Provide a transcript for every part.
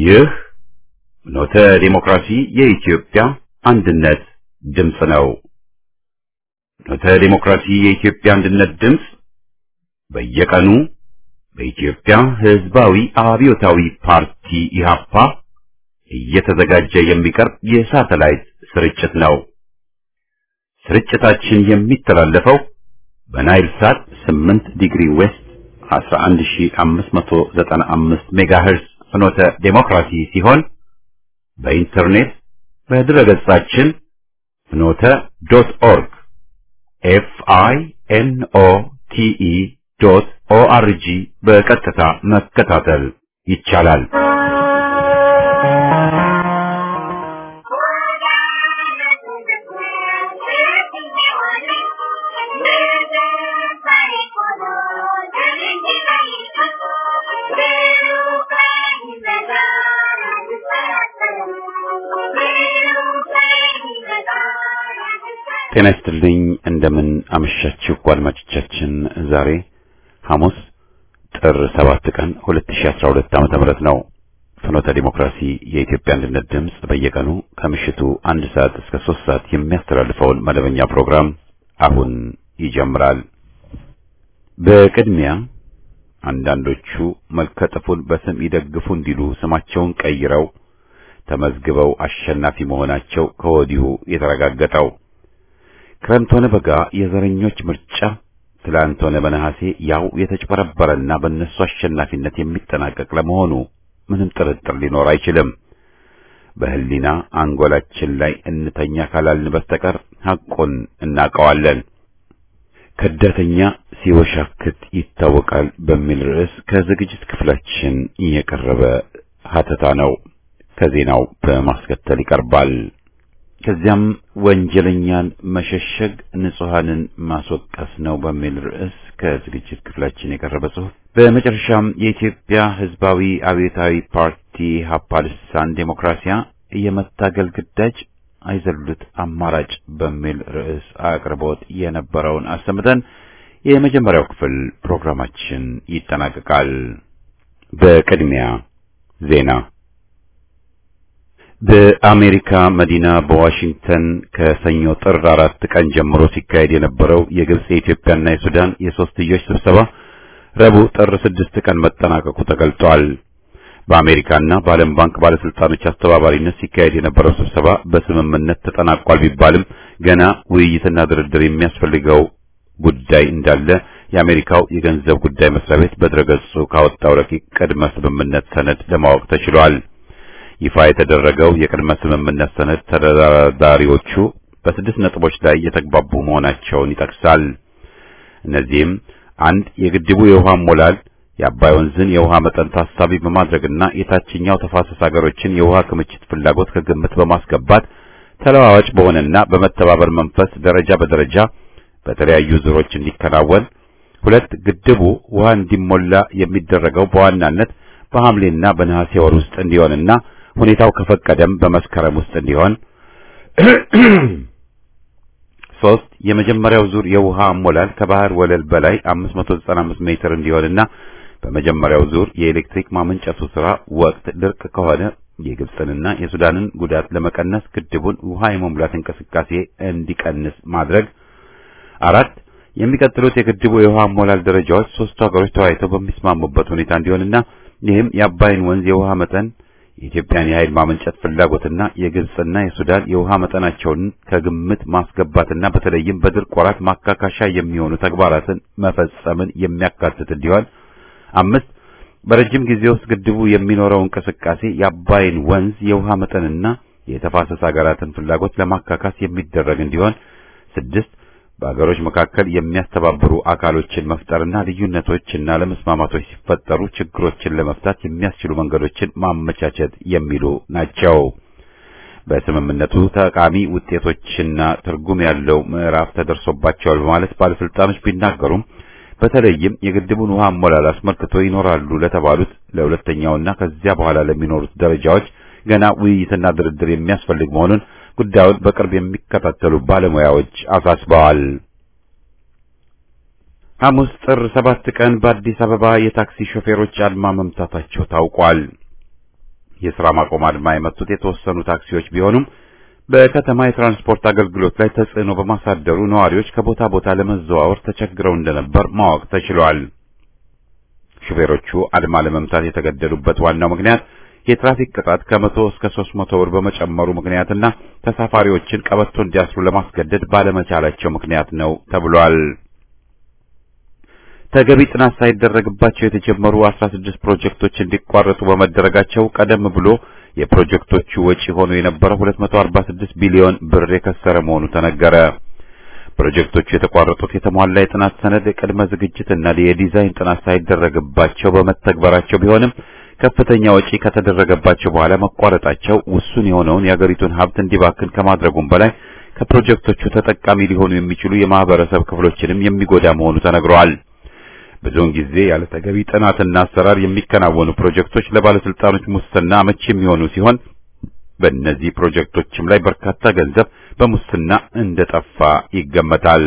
ይህ ኖተ ዲሞክራሲ የኢትዮጵያ አንድነት ድምፅ ነው። ኖተ ዲሞክራሲ የኢትዮጵያ አንድነት ድምፅ በየቀኑ በኢትዮጵያ ሕዝባዊ አብዮታዊ ፓርቲ ኢህአፓ እየተዘጋጀ የሚቀርብ የሳተላይት ስርጭት ነው። ስርጭታችን የሚተላለፈው በናይል ሳት 8 ዲግሪ ዌስት 11595 ሜጋሄርዝ ፍኖተ ዴሞክራሲ ሲሆን በኢንተርኔት በድረገጻችን ፍኖተ ዶት ኦርግ ኤፍ አይ ኤን ኦ ቲ ኢ ዶት ኦ አር ጂ በቀጥታ መከታተል ይቻላል። ጤና ይስጥልኝ። እንደምን አመሻችሁ አድማጮቻችን። ዛሬ ሐሙስ ጥር 7 ቀን 2012 ዓመተ ምህረት ነው። ፍኖተ ዲሞክራሲ የኢትዮጵያ አንድነት ድምፅ በየቀኑ ከምሽቱ አንድ ሰዓት እስከ ሶስት ሰዓት የሚያስተላልፈውን መደበኛ ፕሮግራም አሁን ይጀምራል። በቅድሚያ አንዳንዶቹ መልከጥፉን በስም ይደግፉ እንዲሉ ስማቸውን ቀይረው ተመዝግበው አሸናፊ መሆናቸው ከወዲሁ የተረጋገጠው ክረምት ሆነ በጋ የዘረኞች ምርጫ ትላንት ሆነ በነሐሴ ያው የተጭበረበረና በእነሱ አሸናፊነት የሚጠናቀቅ ለመሆኑ ምንም ጥርጥር ሊኖር አይችልም። በሕሊና አንጎላችን ላይ እንተኛ ካላልን በስተቀር ሐቁን እናውቀዋለን። ከዳተኛ ሲወሻክት ይታወቃል በሚል ርዕስ ከዝግጅት ክፍላችን የቀረበ ሀተታ ነው። ከዜናው በማስከተል ይቀርባል። ከዚያም ወንጀለኛን መሸሸግ ንጹሐንን ማስወቀስ ነው በሚል ርዕስ ከዝግጅት ክፍላችን የቀረበ ጽሑፍ፣ በመጨረሻም የኢትዮጵያ ሕዝባዊ አብዮታዊ ፓርቲ ኢሕአፓ ልሳን ዴሞክራሲያ የመታገል ግዳጅ አይዘሉት አማራጭ በሚል ርዕስ አቅርቦት የነበረውን አሰምተን የመጀመሪያው ክፍል ፕሮግራማችን ይጠናቀቃል። በቅድሚያ ዜና በአሜሪካ መዲና በዋሽንግተን ከሰኞ ጥር አራት ቀን ጀምሮ ሲካሄድ የነበረው የግብጽ የኢትዮጵያና የሱዳን የሶስትዮሽ ስብሰባ ረቡዕ ጥር ስድስት ቀን መጠናቀቁ ተገልጧል። በአሜሪካና በዓለም ባንክ ባለስልጣኖች አስተባባሪነት ሲካሄድ የነበረው ስብሰባ በስምምነት ተጠናቋል ቢባልም ገና ውይይትና ድርድር የሚያስፈልገው ጉዳይ እንዳለ የአሜሪካው የገንዘብ ጉዳይ መስሪያ ቤት በድረገጹ ካወጣው ረቂቅ ቅድመ ስምምነት ሰነድ ለማወቅ ተችሏል። ይፋ የተደረገው የቅድመ ስምምነት ሰነድ ተደራዳሪዎቹ በስድስት ነጥቦች ላይ የተግባቡ መሆናቸውን ይጠቅሳል። እነዚህም አንድ የግድቡ የውሃ ሞላል የአባይ ወንዝን የውሃ መጠን ታሳቢ በማድረግና የታችኛው ተፋሰስ ሀገሮችን የውሃ ክምችት ፍላጎት ከግምት በማስገባት ተለዋዋጭ በሆነና በመተባበር መንፈስ ደረጃ በደረጃ በተለያዩ ዙሮች እንዲከናወን፣ ሁለት ግድቡ ውሃ እንዲሞላ የሚደረገው በዋናነት በሐምሌና በነሐሴ ወር ውስጥ እንዲሆንና ሁኔታው ከፈቀደም በመስከረም ውስጥ እንዲሆን። ሶስት የመጀመሪያው ዙር የውሃ አሞላል ከባህር ወለል በላይ 595 ሜትር እንዲሆንና በመጀመሪያው ዙር የኤሌክትሪክ ማመንጨቱ ስራ ወቅት ድርቅ ከሆነ የግብፅንና የሱዳንን ጉዳት ለመቀነስ ግድቡን ውሃ የመሙላት እንቅስቃሴ እንዲቀንስ ማድረግ። አራት የሚቀጥሉት የግድቡ የውሃ አሞላል ደረጃዎች ሶስቱ ሀገሮች ተወያይተው በሚስማሙበት ሁኔታ እንዲሆንና ይህም የአባይን ወንዝ የውሃ መጠን የኢትዮጵያን የኃይል ማመንጨት ፍላጎትና የግብፅና የሱዳን የውሃ መጠናቸውን ከግምት ማስገባትና በተለይም በድርቅ ወራት ማካካሻ የሚሆኑ ተግባራትን መፈጸምን የሚያካትት እንዲሆን። አምስት በረጅም ጊዜ ውስጥ ግድቡ የሚኖረው እንቅስቃሴ የአባይን ወንዝ የውሃ መጠንና የተፋሰስ ሀገራትን ፍላጎት ለማካካስ የሚደረግ እንዲሆን። ስድስት በአገሮች መካከል የሚያስተባብሩ አካሎችን መፍጠርና ልዩነቶችና ለመስማማቶች ሲፈጠሩ ችግሮችን ለመፍታት የሚያስችሉ መንገዶችን ማመቻቸት የሚሉ ናቸው። በስምምነቱ ጠቃሚ ውጤቶችና ትርጉም ያለው ምዕራፍ ተደርሶባቸዋል በማለት ባለስልጣኖች ቢናገሩም በተለይም የግድቡን ውሃ አሞላል አስመልክቶ ይኖራሉ ለተባሉት ለሁለተኛውና ከዚያ በኋላ ለሚኖሩት ደረጃዎች ገና ውይይትና ድርድር የሚያስፈልግ መሆኑን ጉዳዩን በቅርብ የሚከታተሉ ባለሙያዎች አሳስበዋል። ሐሙስ ጥር ሰባት ቀን በአዲስ አበባ የታክሲ ሾፌሮች አድማ መምታታቸው ታውቋል። የሥራ ማቆም አድማ የመቱት የተወሰኑ ታክሲዎች ቢሆኑም በከተማ የትራንስፖርት አገልግሎት ላይ ተጽዕኖ በማሳደሩ ነዋሪዎች ከቦታ ቦታ ለመዘዋወር ተቸግረው እንደነበር ማወቅ ተችሏል። ሹፌሮቹ አድማ ለመምታት የተገደዱበት ዋናው ምክንያት የትራፊክ ቅጣት ከመቶ እስከ ሦስት መቶ ብር በመጨመሩ ምክንያትና ተሳፋሪዎችን ቀበቶ እንዲያስሩ ለማስገደድ ባለመቻላቸው ምክንያት ነው ተብሏል። ተገቢ ጥናት ሳይደረግባቸው የተጀመሩ 16 ፕሮጀክቶች እንዲቋረጡ በመደረጋቸው ቀደም ብሎ የፕሮጀክቶቹ ወጪ ሆኖ የነበረው 246 ቢሊዮን ብር የከሰረ መሆኑ ተነገረ። ፕሮጀክቶቹ የተቋረጡት የተሟላ የጥናት ሰነድ ቅድመ ዝግጅትና የዲዛይን ጥናት ሳይደረግባቸው በመተግበራቸው ቢሆንም ከፍተኛ ወጪ ከተደረገባቸው በኋላ መቋረጣቸው ውሱን የሆነውን የአገሪቱን ሀብት እንዲባክን ከማድረጉም በላይ ከፕሮጀክቶቹ ተጠቃሚ ሊሆኑ የሚችሉ የማህበረሰብ ክፍሎችንም የሚጎዳ መሆኑ ተነግረዋል። ብዙውን ጊዜ ያለ ተገቢ ጥናትና አሰራር የሚከናወኑ ፕሮጀክቶች ለባለስልጣኖች ሙስና አመቺ የሚሆኑ ሲሆን በእነዚህ ፕሮጀክቶችም ላይ በርካታ ገንዘብ በሙስና እንደጠፋ ይገመታል።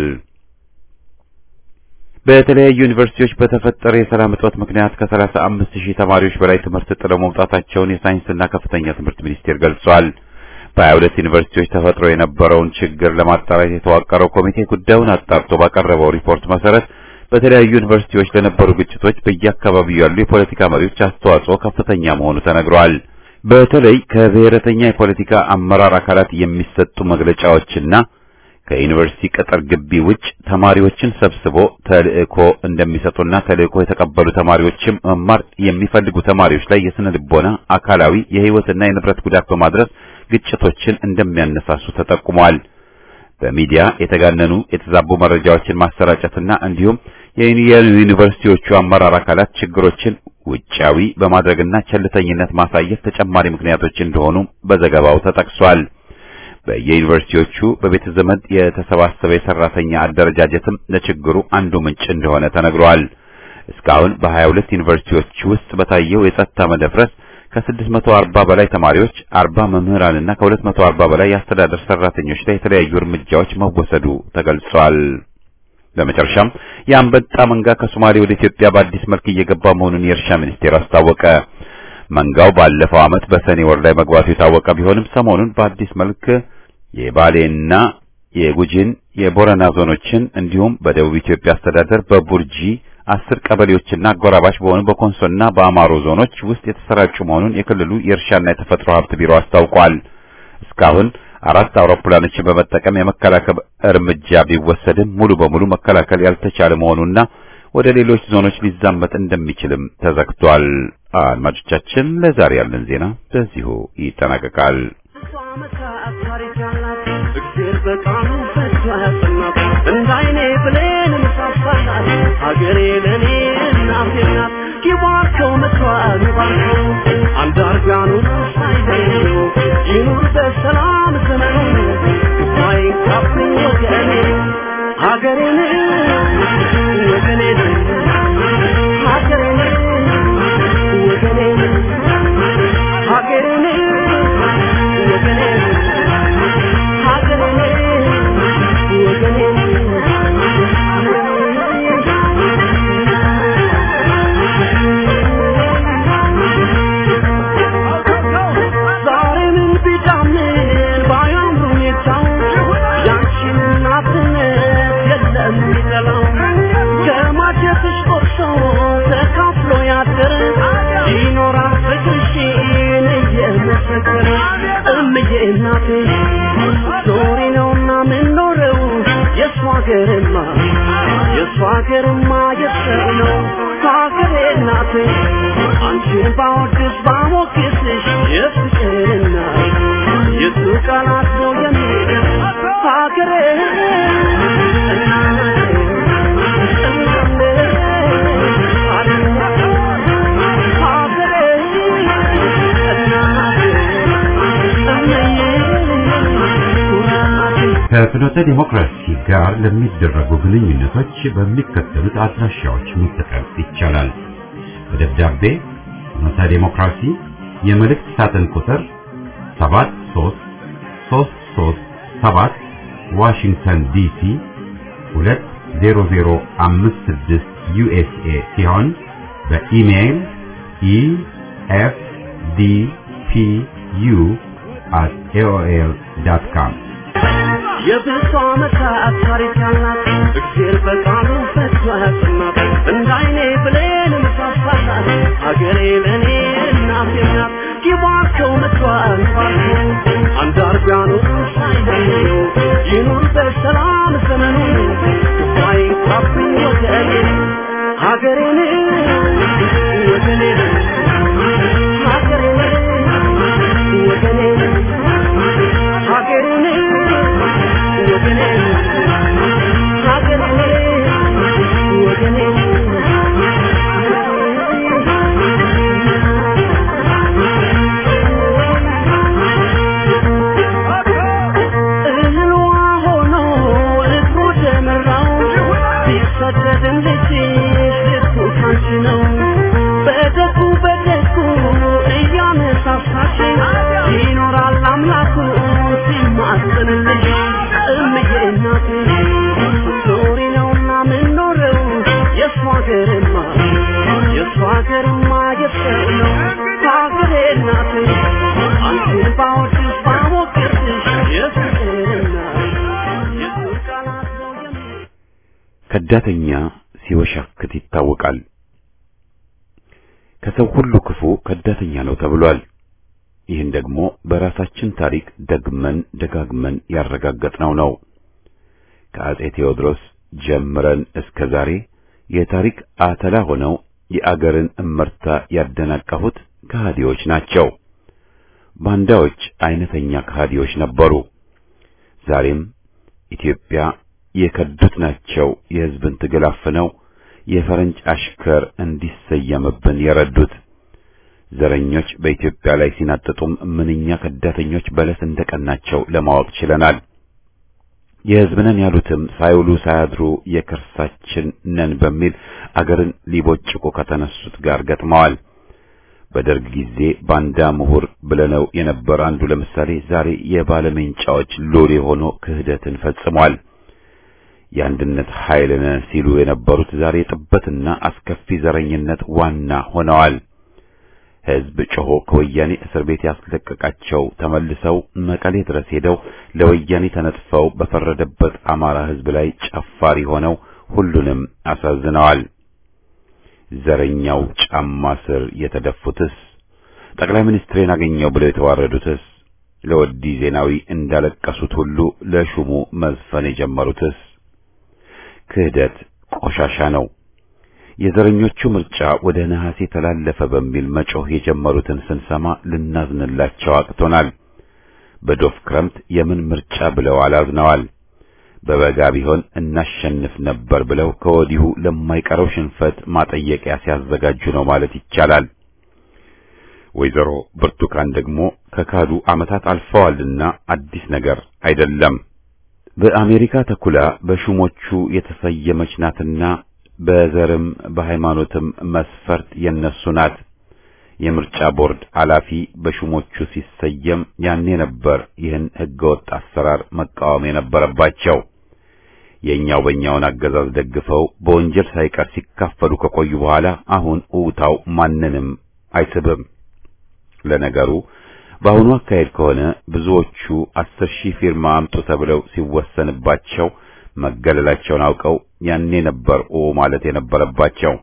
በተለያዩ ዩኒቨርሲቲዎች በተፈጠረ የሰላም እጦት ምክንያት ከሰላሳ አምስት ሺህ ተማሪዎች በላይ ትምህርት ጥለው መውጣታቸውን የሳይንስና ከፍተኛ ትምህርት ሚኒስቴር ገልጿል። በሀያ ሁለት ዩኒቨርሲቲዎች ተፈጥሮ የነበረውን ችግር ለማጣራት የተዋቀረው ኮሚቴ ጉዳዩን አጣርቶ ባቀረበው ሪፖርት መሰረት በተለያዩ ዩኒቨርሲቲዎች ለነበሩ ግጭቶች በየአካባቢው ያሉ የፖለቲካ መሪዎች አስተዋጽኦ ከፍተኛ መሆኑ ተነግሯል። በተለይ ከብሔረተኛ የፖለቲካ አመራር አካላት የሚሰጡ መግለጫዎችና ከዩኒቨርሲቲ ቅጥር ግቢ ውጭ ተማሪዎችን ሰብስቦ ተልእኮ እንደሚሰጡና ተልእኮ የተቀበሉ ተማሪዎችም መማር የሚፈልጉ ተማሪዎች ላይ የስነ ልቦና፣ አካላዊ፣ የህይወትና የንብረት ጉዳት በማድረስ ግጭቶችን እንደሚያነሳሱ ተጠቁሟል። በሚዲያ የተጋነኑ የተዛቡ መረጃዎችን ማሰራጨትና እንዲሁም የዩኒቨርሲቲዎቹ አመራር አካላት ችግሮችን ውጫዊ በማድረግና ቸልተኝነት ማሳየት ተጨማሪ ምክንያቶች እንደሆኑ በዘገባው ተጠቅሷል። በየዩኒቨርሲቲዎቹ በቤተ ዘመድ የተሰባሰበ የሰራተኛ አደረጃጀትም ለችግሩ አንዱ ምንጭ እንደሆነ ተነግሯል። እስካሁን በሀያ ሁለት ዩኒቨርሲቲዎች ውስጥ በታየው የጸጥታ መደፍረስ ከ640 በላይ ተማሪዎች፣ 40 መምህራንና ከ240 በላይ የአስተዳደር ሰራተኞች ላይ የተለያዩ እርምጃዎች መወሰዱ ተገልጿል። በመጨረሻም የአንበጣ መንጋ ከሶማሌ ወደ ኢትዮጵያ በአዲስ መልክ እየገባ መሆኑን የእርሻ ሚኒስቴር አስታወቀ። መንጋው ባለፈው ዓመት በሰኔ ወር ላይ መግባቱ የታወቀ ቢሆንም ሰሞኑን በአዲስ መልክ የባሌና የጉጂን የቦረና ዞኖችን እንዲሁም በደቡብ ኢትዮጵያ አስተዳደር በቡርጂ አስር ቀበሌዎችና አጎራባች በሆኑ በኮንሶና በአማሮ ዞኖች ውስጥ የተሰራጩ መሆኑን የክልሉ የእርሻና የተፈጥሮ ሀብት ቢሮ አስታውቋል። እስካሁን አራት አውሮፕላኖችን በመጠቀም የመከላከል እርምጃ ቢወሰድም ሙሉ በሙሉ መከላከል ያልተቻለ መሆኑና ወደ ሌሎች ዞኖች ሊዛመት እንደሚችልም ተዘግቷል። አድማጮቻችን፣ ለዛሬ ያለን ዜና በዚሁ ይጠናቀቃል። እግዜር በቃሉ ፈቷ ያሰናት እንዳይኔ ብሌን ምሳሳናት ሀገሬ ለእኔ እናቴ ናት ይባርከው ምክሯን ይባርከው አንዳርጋኑ ሳይለዩ ይኑር በሰላም ዘመኑ ማይንካብኝ ወገኔ ሀገሬን ወገኔን ሀገሬን ወገኔን ሀገሬን ወገኔን ይኖራል ፍቅርሽን እየመሰከረ እምዬ እናቴ ዞሪ ነውና ምንኖረው የእሷ ሀገርማ የእሷ ሀገርማ የሰው ነው ሀገሬ እናቴ አንቺን ባወድስ ባሞግስሽ የፍቅርና የሱ ቃላት ነው የሚል ሀገሬ እናቴ ከፍኖተ ዲሞክራሲ ጋር ለሚደረጉ ግንኙነቶች በሚከተሉት አድራሻዎች መጠቀም ይቻላል። በደብዳቤ ፍኖተ ዲሞክራሲ የመልእክት ሳጥን ቁጥር 73337 ዋሽንግተን ዲሲ 20056 ዩኤስኤ ሲሆን በኢሜይል ኢኤፍዲፒ ፒ ዩ አት ኤኦኤል ዳት ካም የብዙ ዓመታት ታሪክ ያላት እግዜር በቃሉ ፈቷ ያጽናት እንደ አይኔ ብሌን ምሳሳላት ሀገሬ ለእኔ እናቴ ናት ጊባቸው መጥቷል ባርኮ አንዳርጋኑ ሳይለዩ ይኑር በሰላም ዘመኑ ባይንካብኝ ወገኔ ሀገሬን ወገኔን ሀገሬን ወገኔን ሀገሬን ወገኔን ሀገሬን ወገኔን እህልዋ ሆኖ እግሩ ደመራው ቢሰደድም ልጅሽ ልቡ ካንቺ ነው በደጉ በደጉ እያነሳሳሽ ይኖራል አምላኩ ሲማጽንልሽ እምዬ እናቴ ኖሪ ነውና ምንኖረው የእሷ ሀገርማ የእሷ ሀገርማ የሰው ነው ሀገሬ እናቴ አንቺን ባወድሽ ባሞቅርሽ የፍቅርና የፍቅር ቃላት ነው የሚ ከዳተኛ ሲወሻክት ይታወቃል። ከሰው ሁሉ ክፉ ከዳተኛ ነው ተብሏል። ይህን ደግሞ በራሳችን ታሪክ ደግመን ደጋግመን ያረጋገጥነው ነው። ከአጼ ቴዎድሮስ ጀምረን እስከ ዛሬ የታሪክ አተላ ሆነው የአገርን እመርታ ያደናቀፉት ከሃዲዎች ናቸው። ባንዳዎች አይነተኛ ከሃዲዎች ነበሩ። ዛሬም ኢትዮጵያ የከዱት ናቸው የሕዝብን ትግል አፍነው የፈረንጅ አሽከር እንዲሰየምብን የረዱት። ዘረኞች በኢትዮጵያ ላይ ሲናጥጡም ምንኛ ከዳተኞች በለስ እንደቀናቸው ለማወቅ ችለናል። የሕዝብ ነን ያሉትም ሳይውሉ ሳያድሩ የከርሳችን ነን በሚል አገርን ሊቦጭቁ ከተነሱት ጋር ገጥመዋል። በደርግ ጊዜ ባንዳ ምሁር ብለነው የነበር አንዱ ለምሳሌ ዛሬ የባለሜንጫዎች ሎሌ ሆኖ ክህደትን ፈጽሟል። የአንድነት ኃይል ነን ሲሉ የነበሩት ዛሬ ጥበትና አስከፊ ዘረኝነት ዋና ሆነዋል። ሕዝብ ጮሆ ከወያኔ እስር ቤት ያስለቀቃቸው ተመልሰው መቀሌ ድረስ ሄደው ለወያኔ ተነጥፈው በፈረደበት አማራ ሕዝብ ላይ ጨፋሪ ሆነው ሁሉንም አሳዝነዋል። ዘረኛው ጫማ ስር የተደፉትስ ጠቅላይ ሚኒስትሬን አገኘው ብለው የተዋረዱትስ ለወዲ ዜናዊ እንዳለቀሱት ሁሉ ለሹሙ መዝፈን የጀመሩትስ ክህደት ቆሻሻ ነው። የዘረኞቹ ምርጫ ወደ ነሐሴ ተላለፈ በሚል መጮህ የጀመሩትን ስንሰማ ልናዝንላቸው አቅቶናል። በዶፍ ክረምት የምን ምርጫ ብለው አላዝነዋል። በበጋ ቢሆን እናሸንፍ ነበር ብለው ከወዲሁ ለማይቀረው ሽንፈት ማጠየቂያ ሲያዘጋጁ ነው ማለት ይቻላል። ወይዘሮ ብርቱካን ደግሞ ከካዱ ዓመታት አልፈዋልና አዲስ ነገር አይደለም። በአሜሪካ ተኩላ በሹሞቹ የተሰየመች ናትና በዘርም በሃይማኖትም መስፈርት የነሱ ናት። የምርጫ ቦርድ ኃላፊ በሹሞቹ ሲሰየም ያኔ ነበር ይህን ህገወጥ አሰራር መቃወም የነበረባቸው። የኛው በእኛውን አገዛዝ ደግፈው በወንጀል ሳይቀር ሲካፈሉ ከቆዩ በኋላ አሁን እውታው ማንንም አይስብም። ለነገሩ በአሁኑ አካሄድ ከሆነ ብዙዎቹ አስር ሺህ ፊርማ አምጡ ተብለው ሲወሰንባቸው መገለላቸውን አውቀው ያኔ ነበር ኦ ማለት የነበረባቸው።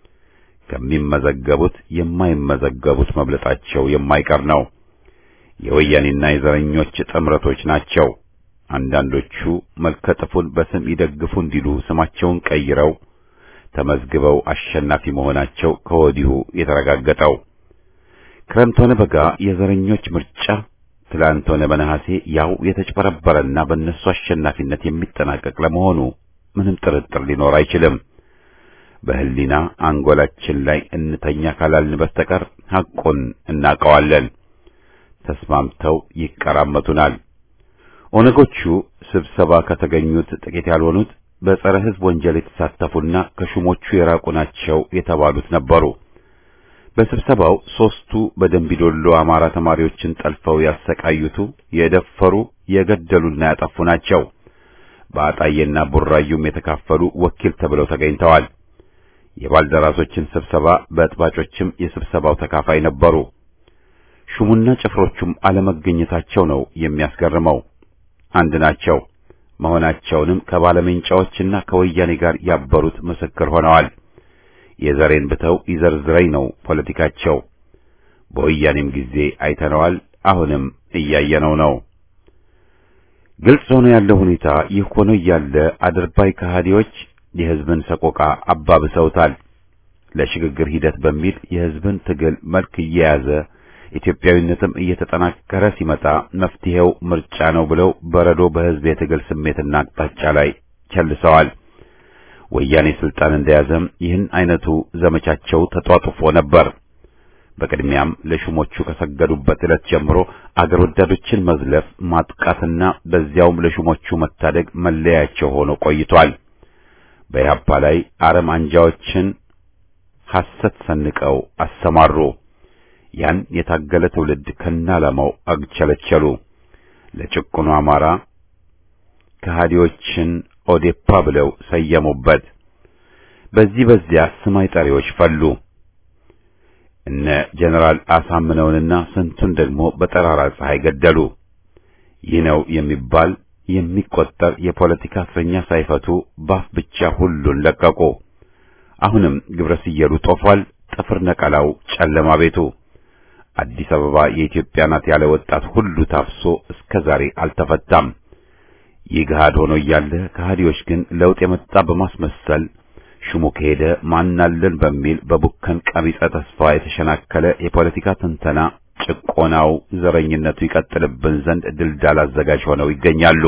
ከሚመዘገቡት የማይመዘገቡት መብለጣቸው የማይቀር ነው። የወያኔና የዘረኞች ጥምረቶች ናቸው። አንዳንዶቹ መልከጥፉን በስም ይደግፉ እንዲሉ ስማቸውን ቀይረው ተመዝግበው አሸናፊ መሆናቸው ከወዲሁ የተረጋገጠው። ክረምት ሆነ በጋ የዘረኞች ምርጫ ትላንት ሆነ በነሐሴ ያው የተጭበረበረና በእነሱ አሸናፊነት የሚጠናቀቅ ለመሆኑ ምንም ጥርጥር ሊኖር አይችልም። በህሊና አንጎላችን ላይ እንተኛ ካላልን በስተቀር ሐቁን እናውቀዋለን። ተስማምተው ይቀራመቱናል። ኦነጎቹ ስብሰባ ከተገኙት ጥቂት ያልሆኑት በጸረ ሕዝብ ወንጀል የተሳተፉና ከሹሞቹ የራቁ ናቸው የተባሉት ነበሩ። በስብሰባው ሦስቱ በደንቢዶሎ አማራ ተማሪዎችን ጠልፈው ያሰቃዩቱ፣ የደፈሩ፣ የገደሉና ያጠፉ ናቸው። በአጣዬና ቡራዩም የተካፈሉ ወኪል ተብለው ተገኝተዋል። የባልደራሶችን ስብሰባ በጥባጮችም የስብሰባው ተካፋይ ነበሩ። ሹሙና ጭፍሮቹም አለመገኘታቸው ነው የሚያስገርመው። አንድ ናቸው መሆናቸውንም ከባለሜንጫዎችና ከወያኔ ጋር ያበሩት ምስክር ሆነዋል። የዘሬን ብተው ይዘርዝረኝ ነው ፖለቲካቸው። በወያኔም ጊዜ አይተነዋል፣ አሁንም እያየነው ነው። ግልጽ ሆኖ ያለው ሁኔታ ይህ ሆኖ እያለ አድርባይ ከሃዲዎች የሕዝብን ሰቆቃ አባብሰውታል። ለሽግግር ሂደት በሚል የሕዝብን ትግል መልክ እየያዘ ኢትዮጵያዊነትም እየተጠናከረ ሲመጣ መፍትሄው ምርጫ ነው ብለው በረዶ በሕዝብ የትግል ስሜትና አቅጣጫ ላይ ቸልሰዋል። ወያኔ ስልጣን እንደያዘም ይህን አይነቱ ዘመቻቸው ተጧጡፎ ነበር። በቅድሚያም ለሹሞቹ ከሰገዱበት ዕለት ጀምሮ አገር ወዳዶችን መዝለፍ፣ ማጥቃትና በዚያውም ለሹሞቹ መታደግ መለያቸው ሆኖ ቆይቷል። በኢህአፓ ላይ አረም አንጃዎችን ሐሰት ሰንቀው አሰማሩ። ያን የታገለ ትውልድ ከናላማው አግቸለቸሉ። ለጭቁኑ አማራ ከሃዲዎችን ኦዴፓ ብለው ሰየሙበት። በዚህ በዚያ ስም አይጠሪዎች ፈሉ። እነ ጀነራል አሳምነውንና ስንቱን ደግሞ በጠራራ ፀሐይ ገደሉ። ይህ ነው የሚባል የሚቆጠር የፖለቲካ እስረኛ ሳይፈቱ ባፍ ብቻ ሁሉን ለቀቁ። አሁንም ግብረ ስየሉ ጦፏል። ጥፍር ነቀላው ጨለማ ቤቱ አዲስ አበባ የኢትዮጵያ ናት ያለ ወጣት ሁሉ ታፍሶ እስከ ዛሬ አልተፈታም። ይህ ገሃድ ሆኖ እያለ ከሃዲዎች ግን ለውጥ የመጣ በማስመሰል ሹሙ ከሄደ ማናለን በሚል በቡከን ቀቢጸ ተስፋ የተሸናከለ የፖለቲካ ትንተና ጭቆናው፣ ዘረኝነቱ ይቀጥልብን ዘንድ ድልዳል አዘጋጅ ሆነው ይገኛሉ።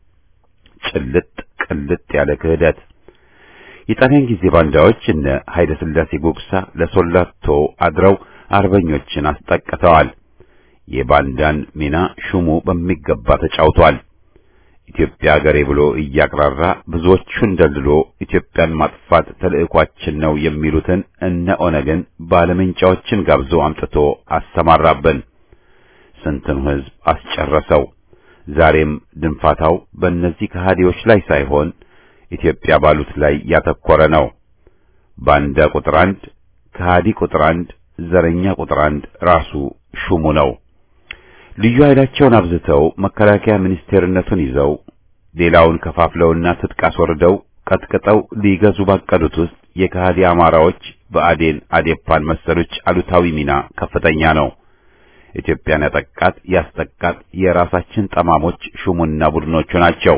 ጭልጥ ቅልጥ ያለ ክህደት የጣሊያን ጊዜ ባንዳዎች እነ ኃይለ ሥላሴ ጉግሳ ለሶላቶ አድረው አርበኞችን አስጠቅተዋል። የባንዳን ሚና ሹሙ በሚገባ ተጫውቷል። ኢትዮጵያ ሀገሬ ብሎ እያቅራራ ብዙዎቹን ደልሎ ኢትዮጵያን ማጥፋት ተልዕኳችን ነው የሚሉትን እነ ኦነግን ባለመንጫዎችን ጋብዞ አምጥቶ አሰማራብን። ስንትን ሕዝብ አስጨረሰው። ዛሬም ድንፋታው በእነዚህ ከሃዲዎች ላይ ሳይሆን ኢትዮጵያ ባሉት ላይ ያተኮረ ነው። ባንዳ ቁጥር አንድ፣ ከሃዲ ቁጥር አንድ፣ ዘረኛ ቁጥር አንድ ራሱ ሹሙ ነው። ልዩ ኃይላቸውን አብዝተው መከላከያ ሚኒስቴርነቱን ይዘው ሌላውን ከፋፍለውና ትጥቅ አስወርደው ቀጥቅጠው ሊገዙ ባቀዱት ውስጥ የከሃዲ አማራዎች በአዴን አዴፓን መሰሎች አሉታዊ ሚና ከፍተኛ ነው። ኢትዮጵያን ያጠቃት ያስጠቃት የራሳችን ጠማሞች ሹሙና ቡድኖቹ ናቸው።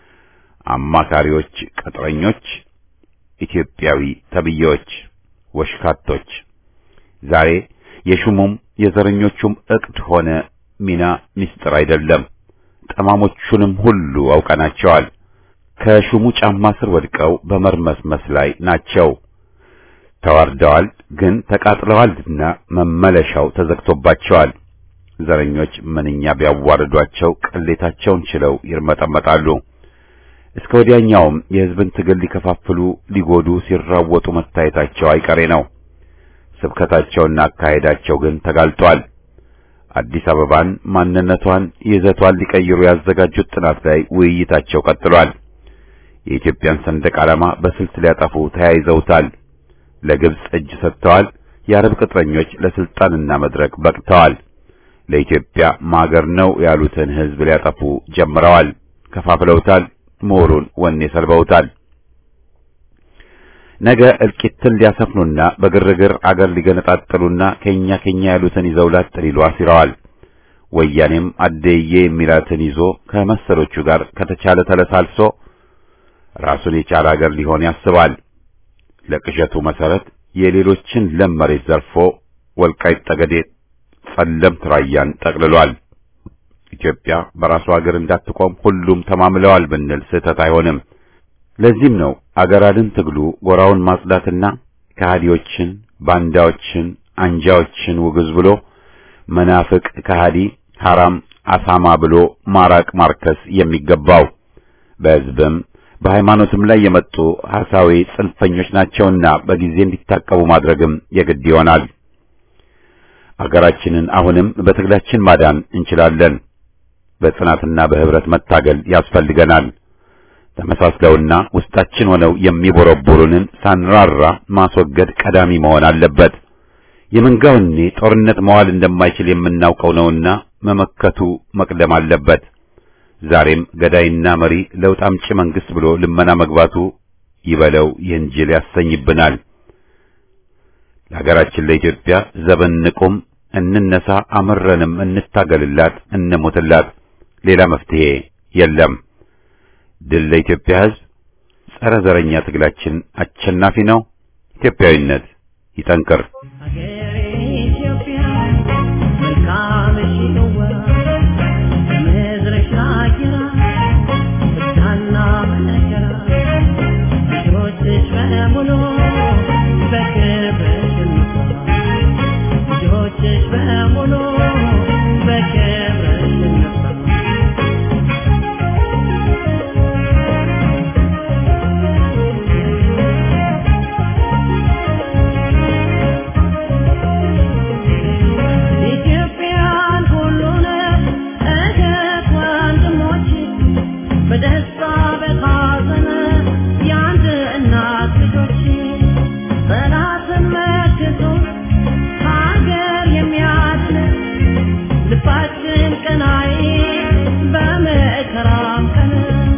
አማካሪዎች፣ ቅጥረኞች፣ ኢትዮጵያዊ ተብዬዎች፣ ወሽካቶች ዛሬ የሹሙም የዘረኞቹም እቅድ ሆነ ሚና ምስጢር አይደለም። ጠማሞቹንም ሁሉ አውቀናቸዋል። ከሹሙ ጫማ ስር ወድቀው በመርመስመስ ላይ ናቸው። ተዋርደዋል፣ ግን ተቃጥለዋልና መመለሻው ተዘግቶባቸዋል። ዘረኞች ምንኛ ቢያዋርዷቸው ቅሌታቸውን ችለው ይርመጠመጣሉ። እስከ ወዲያኛውም የሕዝብን ትግል ሊከፋፍሉ ሊጎዱ ሲራወጡ መታየታቸው አይቀሬ ነው። ስብከታቸውና አካሄዳቸው ግን ተጋልጧል። አዲስ አበባን ማንነቷን፣ ይዘቷን ሊቀይሩ ያዘጋጁት ጥናት ላይ ውይይታቸው ቀጥሏል። የኢትዮጵያን ሰንደቅ ዓላማ በስልት ሊያጠፉ ተያይዘውታል። ለግብጽ እጅ ሰጥተዋል። የአረብ ቅጥረኞች ለስልጣንና መድረክ በቅተዋል። ለኢትዮጵያ ማገር ነው ያሉትን ሕዝብ ሊያጠፉ ጀምረዋል። ከፋፍለውታል። ምሁሩን ወኔ ሰልበውታል። ነገ እልቂትን ሊያሰፍኑና በግርግር አገር ሊገነጣጥሉና ከኛ ከኛ ያሉትን ይዘው ላጥ ሊሉ አሲረዋል። ወያኔም አደዬ የሚላትን ይዞ ከመሰሎቹ ጋር ከተቻለ ተለሳልሶ ራሱን የቻለ አገር ሊሆን ያስባል። ለቅዠቱ መሰረት የሌሎችን ለም መሬት ዘርፎ ወልቃይት ጠገዴ፣ ጸለምት ራያን ጠቅልሏል። ኢትዮጵያ በራሱ አገር እንዳትቆም ሁሉም ተማምለዋል ብንል ስህተት አይሆንም። ለዚህም ነው አገር አድን ትግሉ ጎራውን ማጽዳትና ከሃዲዎችን፣ ባንዳዎችን፣ አንጃዎችን ውግዝ ብሎ መናፍቅ፣ ከሃዲ፣ ሐራም፣ አሳማ ብሎ ማራቅ ማርከስ የሚገባው በሕዝብም በሃይማኖትም ላይ የመጡ ሐሳዊ ጽንፈኞች ናቸውና በጊዜ እንዲታቀቡ ማድረግም የግድ ይሆናል። አገራችንን አሁንም በትግላችን ማዳን እንችላለን። በጽናትና በህብረት መታገል ያስፈልገናል። ተመሳስለውና ውስጣችን ሆነው የሚቦረቦሩንን ሳንራራ ማስወገድ ቀዳሚ መሆን አለበት። የመንጋውኔ ጦርነት መዋል እንደማይችል የምናውቀው ነውና መመከቱ መቅደም አለበት። ዛሬም ገዳይና መሪ ለውጥ አምጪ መንግስት ብሎ ልመና መግባቱ ይበለው ይህን ጅል ያሰኝብናል። ለሀገራችን ለኢትዮጵያ ዘበን ንቁም፣ እንነሳ፣ አምረንም እንታገልላት፣ እንሞትላት። ሌላ መፍትሄ የለም። ድል ለኢትዮጵያ ሕዝብ። ጸረ ዘረኛ ትግላችን አሸናፊ ነው። ኢትዮጵያዊነት ይጠንክር። ሀገሬ ኢትዮጵያ መልካምሽ ነዋ ምድርሽ አየራ ፍታና መከራ ልጆችሽ በሙሉ በክብርሽ እንኳ ልጆችሽ በሙሉ በክብርሽ እንኳ ኢትዮጵያን ሁሉንም እህት ወንድሞች በደስታ በሐዘን የአንድ እናት ልጆች ጠላትን መክቶ ሀገር የሚያድን ልባችን ቀናይ በመከራም ቀን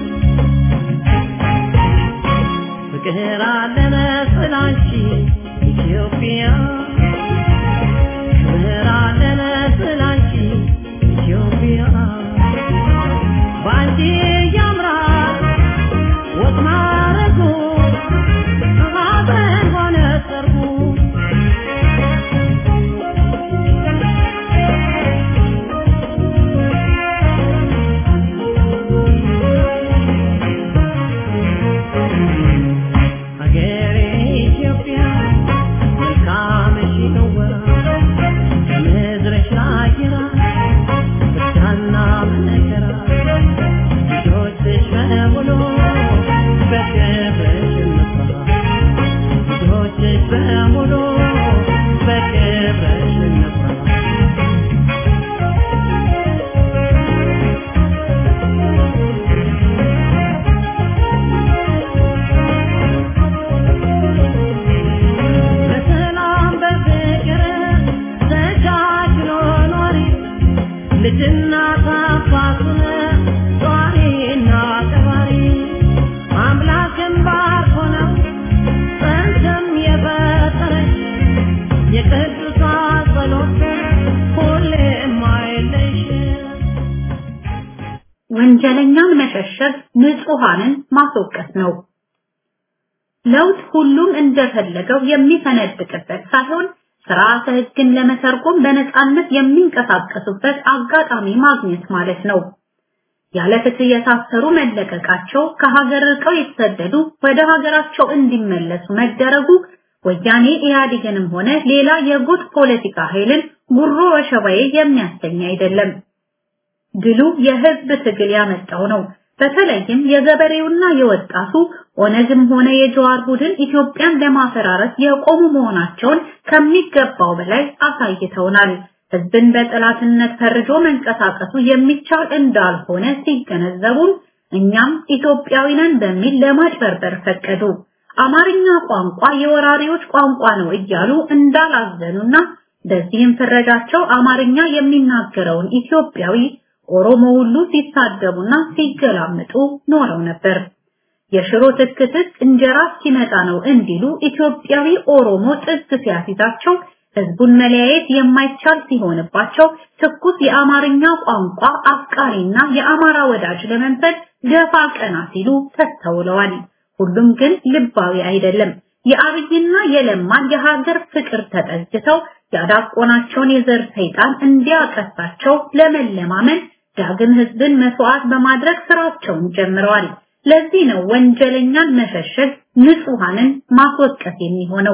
ፍቅር አለን ስላንቺ ኢትዮጵያ ፍቅር አለን ስላንቺ ኢትዮጵያ ባንቺ ያምራል ወግ ማረጉ ሀዘን ሆነ ሰርጉ ሀገሬ ኢትዮጵያ መልካምሽ ነዋ ከምድርሽ አየራ ፍታና መከራ ልጆችሽ በሙሉ በክብርሽ እንኳ ልጆችሽ በሙሉ በክብርሽ እንኳ በሰላም በፍቅር ተቻችሎ ኖሪ ልጅና አባቱን ጧሪና ቀባሪ አምላክን ባርኮ ነው ጸንተም የፈጠረሽ የቅዱሳን ጸሎት ሁሌም አይለይሽ ወንጀለኛን መሸሸግ ንጹሃንን ማስወቀስ ነው። ለውጥ ሁሉም እንደፈለገው የሚፈነድቅበት ሳይሆን ስርዓተ ሕግን ለመተርጎም በነፃነት የሚንቀሳቀሱበት አጋጣሚ ማግኘት ማለት ነው። ያለ ፍትህ የታሰሩ መለቀቃቸው፣ ከሀገር ርቀው የተሰደዱ ወደ ሀገራቸው እንዲመለሱ መደረጉ ወያኔ ኢህአዴግንም ሆነ ሌላ የጎጥ ፖለቲካ ኃይልን ጉሮ ወሸባዬ የሚያሰኝ አይደለም። ድሉ የህዝብ ትግል ያመጣው ነው። በተለይም የገበሬውና የወጣቱ ኦነግም ሆነ የጀዋር ቡድን ኢትዮጵያን ለማፈራረስ የቆሙ መሆናቸውን ከሚገባው በላይ አሳይተውናል። ህዝብን በጠላትነት ፈርጆ መንቀሳቀሱ የሚቻል እንዳልሆነ ሲገነዘቡም እኛም ኢትዮጵያዊ ነን በሚል ለማጭበርበር ፈቀዱ። አማርኛ ቋንቋ የወራሪዎች ቋንቋ ነው እያሉ እንዳላዘኑና በዚህም ፍረጃቸው አማርኛ የሚናገረውን ኢትዮጵያዊ ኦሮሞ ሁሉ ሲሳደቡና ሲገላምጡ ኖረው ነበር። የሽሮ ትክትክ እንጀራ ሲመጣ ነው እንዲሉ ኢትዮጵያዊ ኦሮሞ ጥግ ሲያሲዛቸው ህዝቡን መለያየት የማይቻል ሲሆንባቸው ትኩስ የአማርኛ ቋንቋ አፍቃሪና የአማራ ወዳጅ ለመንፈል ገፋ ቀና ሲሉ ተስተውለዋል። ሁሉም ግን ልባዊ አይደለም። የአብይና የለማን የሀገር ፍቅር ተጠግተው ያዳቆናቸውን የዘር ሰይጣን እንዲያቀሳቸው ለመለማመን ዳግም ህዝብን መስዋዕት በማድረግ ስራቸውን ጀምረዋል። ለዚህ ነው ወንጀለኛን መሸሸግ ንጹሃንን ማስወቀስ የሚሆነው።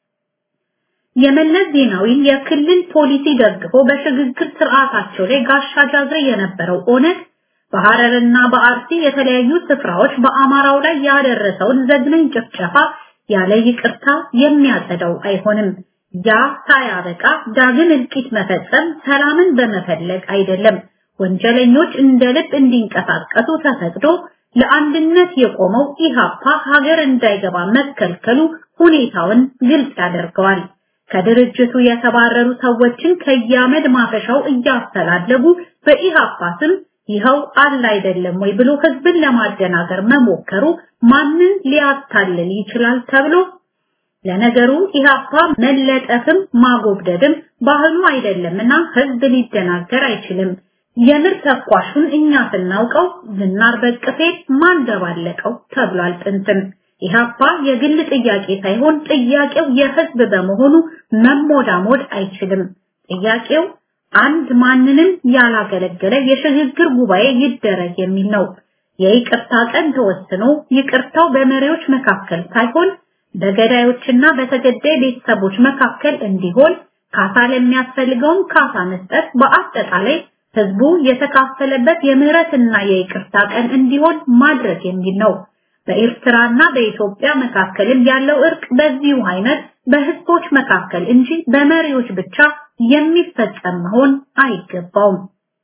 የመለስ ዜናዊን የክልል ፖሊሲ ደግፎ በሽግግር ስርዓታቸው ላይ ጋሻ ጃግሬ የነበረው ኦነግ በሐረርና በአርሲ የተለያዩ ስፍራዎች በአማራው ላይ ያደረሰውን ዘግናኝ ጭፍጨፋ ያለ ይቅርታ የሚያጸዳው አይሆንም። ያ ሳያበቃ ዳግም እልቂት መፈጸም ሰላምን በመፈለግ አይደለም። ወንጀለኞች እንደ ልብ እንዲንቀሳቀሱ ተፈቅዶ ለአንድነት የቆመው ኢሃፓ ሀገር እንዳይገባ መከልከሉ ሁኔታውን ግልጽ ያደርገዋል። ከድርጅቱ የተባረሩ ሰዎችን ከያመድ ማፈሻው እያስተላለጉ በኢሃፓ ስም ይኸው አለ አይደለም ወይ ብሎ ህዝብን ለማደናገር መሞከሩ ማንን ሊያታልል ይችላል ተብሎ ለነገሩ ኢሃፓ መለጠፍም ማጎብደድም ባህሉ አይደለምና ህዝብ ሊደናገር አይችልም። የምር ተኳሹን እኛ ስናውቀው ዝናር በቅፌ ማን ደባለቀው ተብሏል ጥንትም። ኢሃፓ የግል ጥያቄ ሳይሆን ጥያቄው የህዝብ በመሆኑ መሞዳሞድ አይችልም። ጥያቄው አንድ ማንንም ያላገለገለ የሽግግር ጉባኤ ይደረግ የሚል ነው። የይቅርታ ቀን ተወስኖ ይቅርታው በመሪዎች መካከል ሳይሆን በገዳዮችና በተገዳይ ቤተሰቦች መካከል እንዲሆን ካሳ ለሚያስፈልገውም ካሳ መስጠት በአጠቃላይ ህዝቡ የተካፈለበት የምህረትና የይቅርታ ቀን እንዲሆን ማድረግ የሚል ነው። በኤርትራና በኢትዮጵያ መካከልም ያለው እርቅ በዚሁ አይነት በህዝቦች መካከል እንጂ በመሪዎች ብቻ የሚፈጸም መሆን አይገባውም።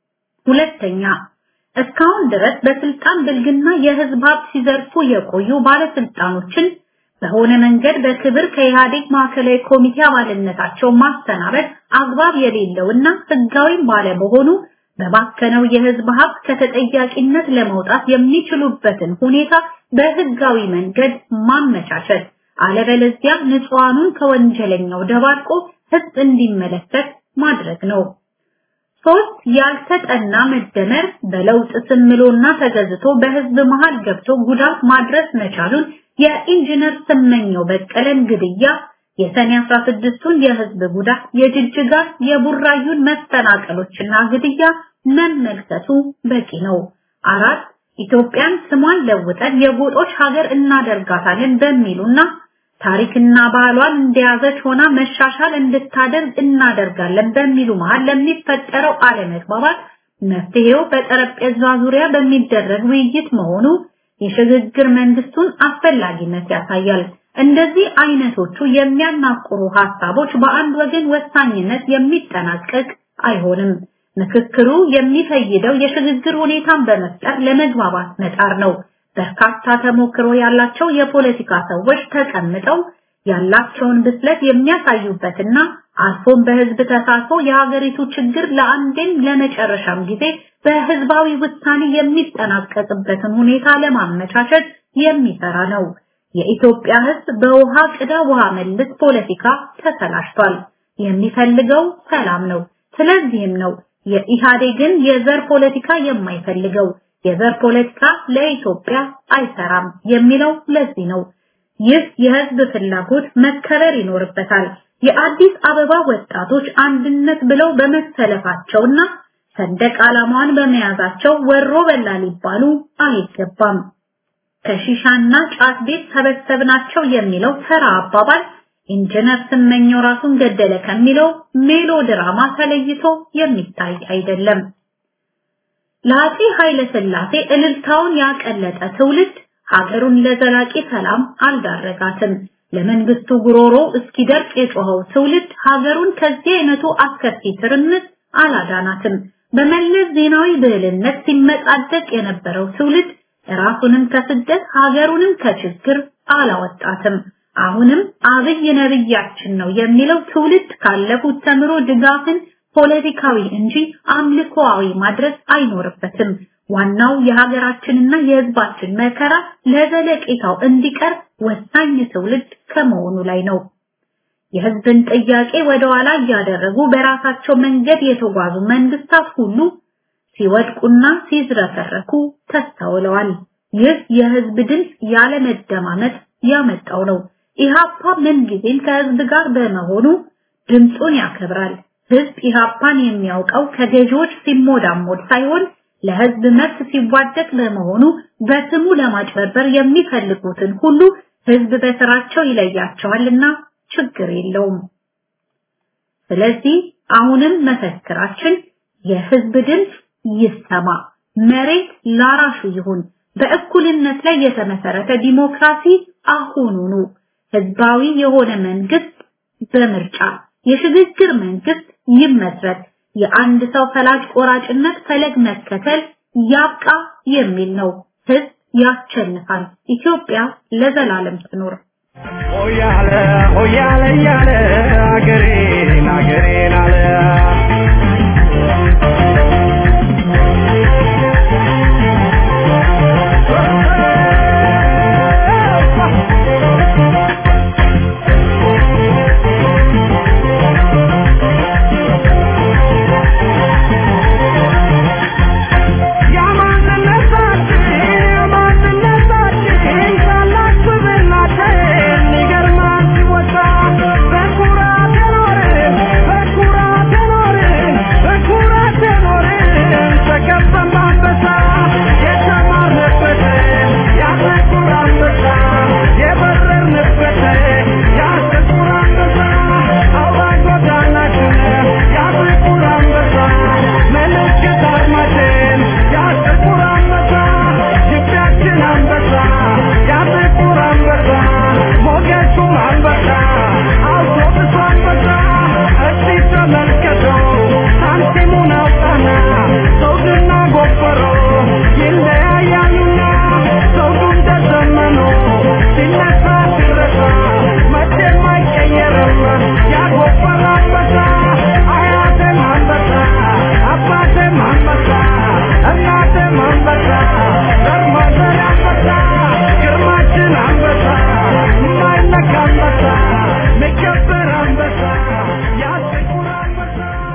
ሁለተኛ እስካሁን ድረስ በስልጣን ብልግና የህዝብ ሀብት ሲዘርፉ የቆዩ ባለስልጣኖችን በሆነ መንገድ በክብር ከኢህአዴግ ማዕከላዊ ኮሚቴ አባልነታቸው ማሰናበት አግባብ የሌለውና ህጋዊም ባለመሆኑ በባከነው የህዝብ ሀብት ከተጠያቂነት ለመውጣት የሚችሉበትን ሁኔታ በህጋዊ መንገድ ማመቻቸት፣ አለበለዚያ ንጹሃኑን ከወንጀለኛው ደባርቆ ህዝብ እንዲመለከት ማድረግ ነው። ሶስት ያልተጠና መደመር በለውጥ ስምሎና ተገዝቶ በህዝብ መሃል ገብቶ ጉዳት ማድረስ መቻሉን የኢንጂነር ስመኘው በቀለን ግድያ፣ የሰኔ 16ቱን የህዝብ ጉዳት፣ የጅጅጋ የቡራዩን መፈናቀሎችና ግድያ መመልከቱ በቂ ነው። አራት ኢትዮጵያን ስሟን ለውጠን የጎጦች ሀገር እናደርጋታለን በሚሉና ታሪክና ባህሏን እንደያዘች ሆና መሻሻል እንድታደርግ እናደርጋለን በሚሉ መሃል ለሚፈጠረው አለመግባባት መፍትሄው በጠረጴዛ ዙሪያ በሚደረግ ውይይት መሆኑ የሽግግር መንግስቱን አስፈላጊነት ያሳያል። እንደዚህ አይነቶቹ የሚያናቁሩ ሀሳቦች በአንድ ወገን ወሳኝነት የሚጠናቀቅ አይሆንም። ምክክሩ የሚፈይደው የሽግግር ሁኔታን በመፍጠር ለመግባባት መጣር ነው። በርካታ ተሞክሮ ያላቸው የፖለቲካ ሰዎች ተቀምጠው ያላቸውን ብስለት የሚያሳዩበትና አልፎም በህዝብ ተሳትፎ የሀገሪቱ ችግር ለአንዴም ለመጨረሻም ጊዜ በህዝባዊ ውሳኔ የሚጠናቀቅበትን ሁኔታ ለማመቻቸት የሚሰራ ነው። የኢትዮጵያ ህዝብ በውሃ ቅዳ ውሃ መልስ ፖለቲካ ተሰላሽቷል። የሚፈልገው ሰላም ነው። ስለዚህም ነው የኢህአዴግን የዘር ፖለቲካ የማይፈልገው። የዘር ፖለቲካ ለኢትዮጵያ አይሰራም የሚለው ለዚህ ነው። ይህ የህዝብ ፍላጎት መከበር ይኖርበታል። የአዲስ አበባ ወጣቶች አንድነት ብለው በመሰለፋቸውና ሰንደቅ ዓላማዋን በመያዛቸው ወሮ በላ ሊባሉ አይገባም። ከሺሻና ጫት ቤት ሰበሰብናቸው የሚለው ተራ አባባል ኢንጂነር ስመኘው ራሱን ገደለ ከሚለው ሜሎ ድራማ ተለይቶ የሚታይ አይደለም። ለአፄ ኃይለ ሥላሴ እልልታውን ያቀለጠ ትውልድ ሀገሩን ለዘላቂ ሰላም አልዳረጋትም። ለመንግስቱ ጉሮሮ እስኪደርቅ የጮኸው ትውልድ ሀገሩን ከዚህ አይነቱ አስከፊ ትርምስ አላዳናትም። በመለስ ዜናዊ ብዕልነት ሲመጻደቅ የነበረው ትውልድ ራሱንም ከስደት ሀገሩንም ከችግር አላወጣትም። አሁንም አብይ ነብያችን ነው የሚለው ትውልድ ካለፉት ተምሮ ድጋፍን ፖለቲካዊ እንጂ አምልኮአዊ ማድረግ አይኖርበትም። ዋናው የሀገራችንና የህዝባችን መከራ ለዘለቄታው እንዲቀር ወሳኝ ትውልድ ከመሆኑ ላይ ነው። የህዝብን ጥያቄ ወደ ኋላ እያደረጉ በራሳቸው መንገድ የተጓዙ መንግስታት ሁሉ ሲወድቁና ሲዝረከረኩ ተስተውለዋል። ይህ የህዝብ ድምፅ ያለመደማመጥ ያመጣው ነው። ኢሃፓ ምንጊዜም ከህዝብ ጋር በመሆኑ ድምፁን ያከብራል። ህዝብ ኢሃፓን የሚያውቀው ከገዢዎች ሲሞዳሞድ ሳይሆን ለህዝብ መብት ሲዋደቅ በመሆኑ በስሙ ለማጭበርበር የሚፈልጉትን ሁሉ ህዝብ በስራቸው ይለያቸዋልና ችግር የለውም። ስለዚህ አሁንም መፈክራችን የህዝብ ድምፅ ይሰማ፣ መሬት ላራሹ ይሁን፣ በእኩልነት ላይ የተመሰረተ ዲሞክራሲ አሁኑኑ፣ ህዝባዊ የሆነ መንግስት በምርጫ የሽግግር መንግስት ይመስረት፣ የአንድ ሰው ፈላጭ ቆራጭነት ፈለግ መከተል ያብቃ የሚል ነው። ህዝብ ያሸንፋል። ኢትዮጵያ ለዘላለም ትኖር። ሆያለ ሆያለ እያለ አገሬን አገሬን አለ ያማንነታችን ያማንነታችን ታላቅ ስብዕናችን ይገርማል ሲወሳ በኩራት የኖርን በኩራት የኖርን በኩራት የኖርን ተከበን በአንበሳ የተማርንበት ያ ጥቁር አንበሳ የበረርንበት ያ ጥቁር አንበሳ አውራ ጎዳናችን ያ ጥቁር አንበሳ ምልክት አርማችን ያ ጥቁር አንበሳ ግቢያችን አንበሳ ያ ጥቁር አንበሳ ሞገሱም አንበሳ አውቶቡሱ አንበሳ እስቲ ተመልከቱ ሳንቲሙን አውጣና ዘውድና ጎፈሮ ይለያያሉና ዘውዱም ተዘመኑ ሲነሳ ሲረሳ መቼም አይቀየርም ያጎፈረ አንበሳ አያቴም አንበሳ አባቴም አንበሳ እናቴም አንበሳ ዘርማዘር አንበሳ ግርማችን አንበሳ የማይነካ አንበሳ የሚከበር አንበሳ ያ ጥቁር አንበሳ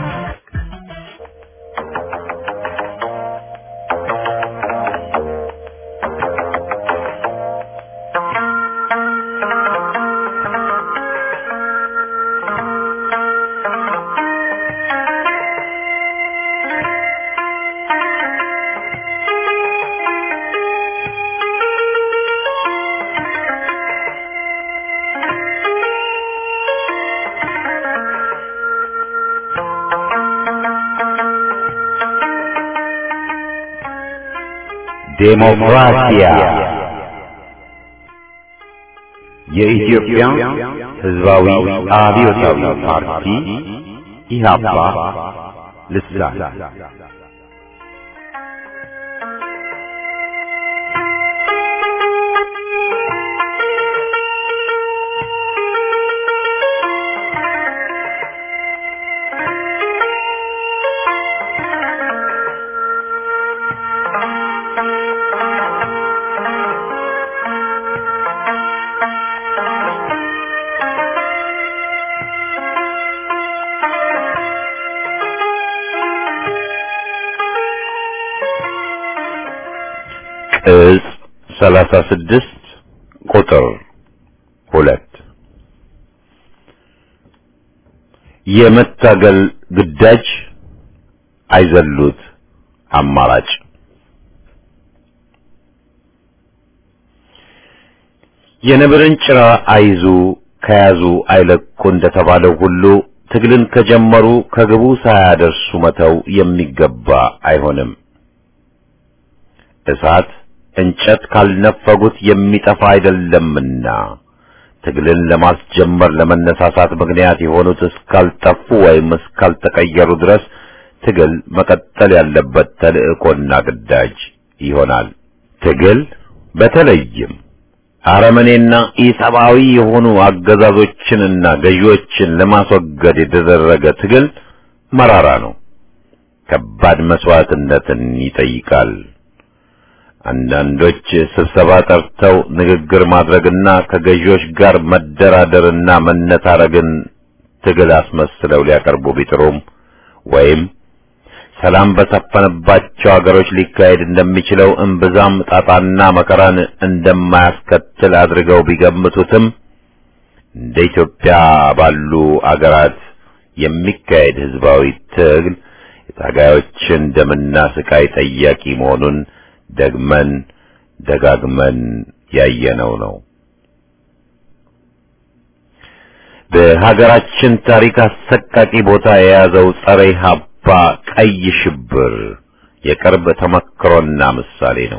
ዴሞክራሲያ የኢትዮጵያ ሕዝባዊ አብዮታዊ ፓርቲ ኢህአፓ ልሳን ቅጽ ሰላሳ ስድስት ቁጥር ሁለት የመታገል ግዳጅ አይዘሉት አማራጭ የነብርን ጭራ አይዙ ከያዙ አይለቁ እንደተባለው ሁሉ ትግልን ከጀመሩ ከግቡ ሳያደርሱ መተው የሚገባ አይሆንም። እሳት እንጨት ካልነፈጉት የሚጠፋ አይደለምና ትግልን ለማስጀመር ለመነሳሳት ምክንያት የሆኑት እስካልጠፉ ወይም እስካልተቀየሩ ድረስ ትግል መቀጠል ያለበት ተልእኮና ግዳጅ ይሆናል። ትግል በተለይም አረመኔና ኢሰብአዊ የሆኑ አገዛዞችንና ገዢዎችን ለማስወገድ የተደረገ ትግል መራራ ነው። ከባድ መስዋዕትነትን ይጠይቃል። አንዳንዶች ስብሰባ ጠርተው ንግግር ማድረግና ከገዢዎች ጋር መደራደርና መነታረግን ትግል አስመስለው ሊያቀርቡ ቢጥሩም ወይም ሰላም በሰፈነባቸው አገሮች ሊካሄድ እንደሚችለው እምብዛም ጣጣና መከራን እንደማያስከትል አድርገው ቢገምቱትም እንደ ኢትዮጵያ ባሉ አገራት የሚካሄድ ህዝባዊ ትግል የታጋዮችን ደምና ስቃይ ጠያቂ መሆኑን ደግመን ደጋግመን ያየነው ነው። በሀገራችን ታሪክ አሰቃቂ ቦታ የያዘው ጸረ ኢህአፓ ቀይ ሽብር የቅርብ ተመክሮና ምሳሌ ነው።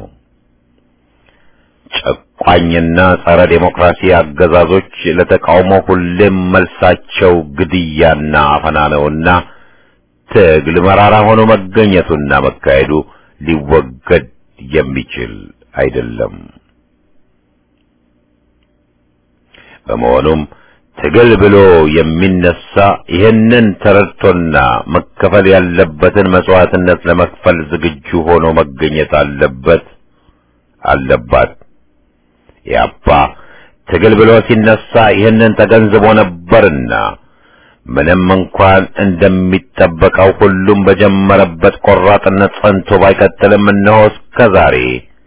ጨቋኝና ጸረ ዴሞክራሲ አገዛዞች ለተቃውሞ ሁሌም መልሳቸው ግድያና አፈና ነውና ትግል መራራ ሆኖ መገኘቱና መካሄዱ ሊወገድ የሚችል አይደለም። በመሆኑም ትግል ብሎ የሚነሳ ይህንን ተረድቶና መከፈል ያለበትን መስዋዕትነት ለመክፈል ዝግጁ ሆኖ መገኘት አለበት አለባት። ያባ ትግል ብሎ ሲነሳ ይህንን ተገንዝቦ ነበርና ምንም እንኳን እንደሚጠበቀው ሁሉም በጀመረበት ቆራጥነት ጸንቶ ባይቀጥልም እነሆ እስከ ዛሬ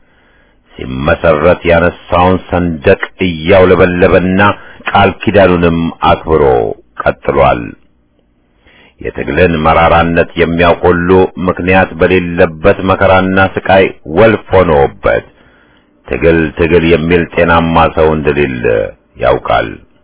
ሲመሰረት ያነሳውን ሰንደቅ እያውለበለበና ቃል ኪዳኑንም አክብሮ ቀጥሏል። የትግልን መራራነት የሚያውቅ ሁሉ ምክንያት በሌለበት መከራና ስቃይ ወልፍ ሆኖበት ትግል ትግል የሚል ጤናማ ሰው እንደሌለ ያውቃል።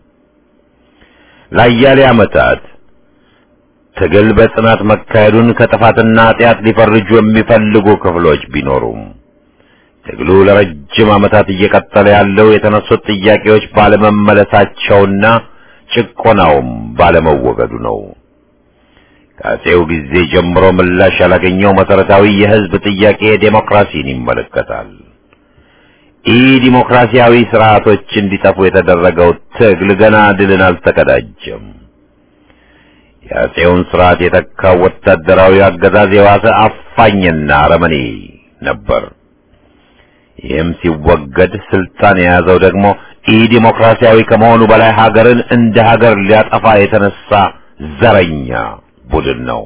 ለአያሌ ዓመታት ትግል በጽናት መካሄዱን ከጥፋትና ኃጢአት ሊፈርጁ የሚፈልጉ ክፍሎች ቢኖሩም ትግሉ ለረጅም ዓመታት እየቀጠለ ያለው የተነሱት ጥያቄዎች ባለመመለሳቸውና ጭቆናውም ባለመወገዱ ነው። ከአፄው ጊዜ ጀምሮ ምላሽ ያላገኘው መሰረታዊ የሕዝብ ጥያቄ ዴሞክራሲን ይመለከታል። ኢ ዲሞክራሲያዊ ስርዓቶች እንዲጠፉ የተደረገው ትግል ገና ድልን አልተቀዳጀም። የአፄውን ስርዓት የተካው ወታደራዊ አገዛዝ የዋሰ አፋኝና አረመኔ ነበር። ይህም ሲወገድ ስልጣን የያዘው ደግሞ ኢ ዲሞክራሲያዊ ከመሆኑ በላይ ሀገርን እንደ ሀገር ሊያጠፋ የተነሳ ዘረኛ ቡድን ነው።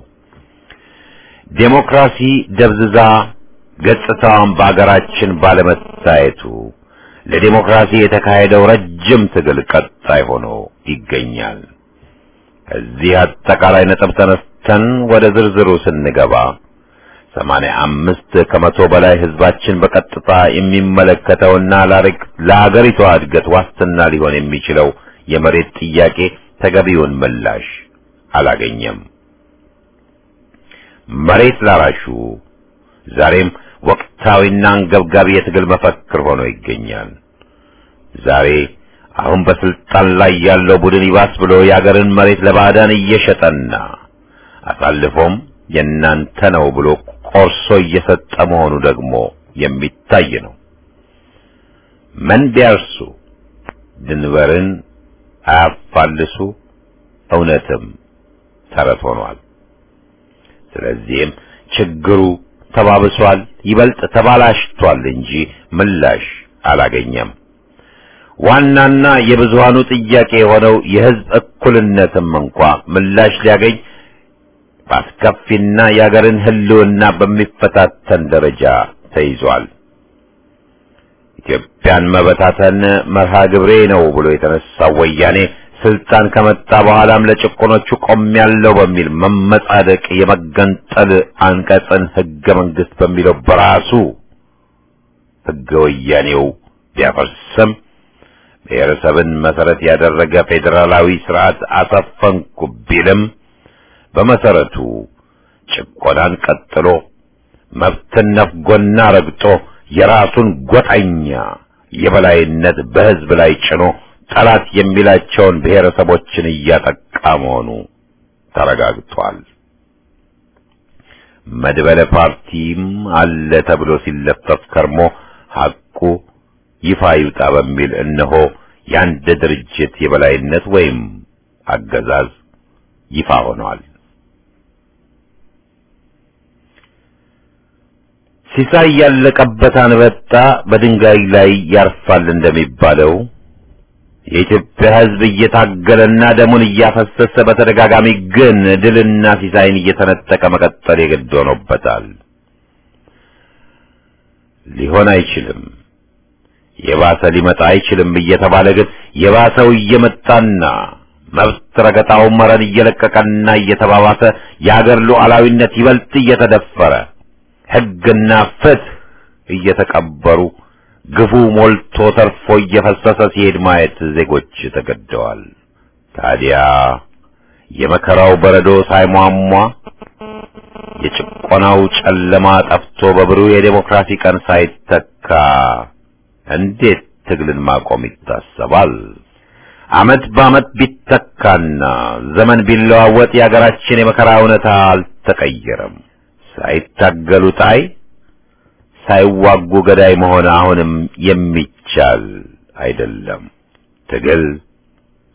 ዴሞክራሲ ደብዝዛ ገጽታዋን በአገራችን ባለመታየቱ ለዴሞክራሲ የተካሄደው ረጅም ትግል ቀጣይ ሆኖ ይገኛል። ከዚህ አጠቃላይ ነጥብ ተነስተን ወደ ዝርዝሩ ስንገባ ሰማንያ አምስት ከመቶ በላይ ህዝባችን በቀጥታ የሚመለከተውና ለአገሪቷ እድገት ዋስትና ሊሆን የሚችለው የመሬት ጥያቄ ተገቢውን ምላሽ አላገኘም። መሬት ላራሹ ዛሬም ወቅታዊና አንገብጋቢ የትግል መፈክር ሆኖ ይገኛል። ዛሬ አሁን በስልጣን ላይ ያለው ቡድን ይባስ ብሎ የአገርን መሬት ለባዕዳን እየሸጠና አሳልፎም የእናንተ ነው ብሎ ቆርሶ እየሰጠ መሆኑ ደግሞ የሚታይ ነው። ምን ቢያርሱ ድንበርን አያፋልሱ እውነትም ተረት ሆኗል። ስለዚህም ችግሩ ተባብሷል፣ ይበልጥ ተባላሽቷል እንጂ ምላሽ አላገኘም። ዋናና የብዙሃኑ ጥያቄ የሆነው የህዝብ እኩልነትም እንኳ ምላሽ ሊያገኝ በአስከፊና የአገርን ህልውና በሚፈታተን ደረጃ ተይዟል። ኢትዮጵያን መበታተን መርሃ ግብሬ ነው ብሎ የተነሳው ወያኔ ስልጣን ከመጣ በኋላም ለጭቆኖቹ ቆሜያለሁ በሚል መመጻደቅ የመገንጠል አንቀጽን ህገ መንግስት በሚለው በራሱ ህገ ወያኔው ቢያፈርስም ብሔረሰብን መሰረት ያደረገ ፌዴራላዊ ስርዓት አሰፈንኩ ቢልም በመሰረቱ ጭቆናን ቀጥሎ መብትን ነፍጎና ረግጦ የራሱን ጎጠኛ የበላይነት በህዝብ ላይ ጭኖ ጠላት የሚላቸውን ብሔረሰቦችን እያጠቃ መሆኑ ተረጋግጧል። መድበለ ፓርቲም አለ ተብሎ ሲለፈፍ ከርሞ ሐቁ ይፋ ይውጣ በሚል እነሆ የአንድ ድርጅት የበላይነት ወይም አገዛዝ ይፋ ሆኗል። ሲሳይ ያለቀበት አንበጣ በድንጋይ ላይ ያርፋል እንደሚባለው የኢትዮጵያ ሕዝብ እየታገለና ደሙን እያፈሰሰ በተደጋጋሚ ግን ድልና ሲሳይን እየተነጠቀ መቀጠል የግድ ሆኖበታል። ሊሆን አይችልም፣ የባሰ ሊመጣ አይችልም እየተባለ ግን የባሰው እየመጣና መብት ረገጣው መረን እየለቀቀና እየተባባሰ የአገር ሉዓላዊነት ይበልጥ እየተደፈረ ሕግና ፍትህ እየተቀበሩ ግፉ ሞልቶ ተርፎ እየፈሰሰ ሲሄድ ማየት ዜጎች ተገደዋል። ታዲያ የመከራው በረዶ ሳይሟሟ የጭቆናው ጨለማ ጠፍቶ በብሩህ የዴሞክራሲ ቀን ሳይተካ እንዴት ትግልን ማቆም ይታሰባል? ዓመት በዓመት ቢተካና ዘመን ቢለዋወጥ የአገራችን የመከራ እውነታ አልተቀየረም። ሳይታገሉ ጣይ ሳይዋጉ ገዳይ መሆን አሁንም የሚቻል አይደለም። ትግል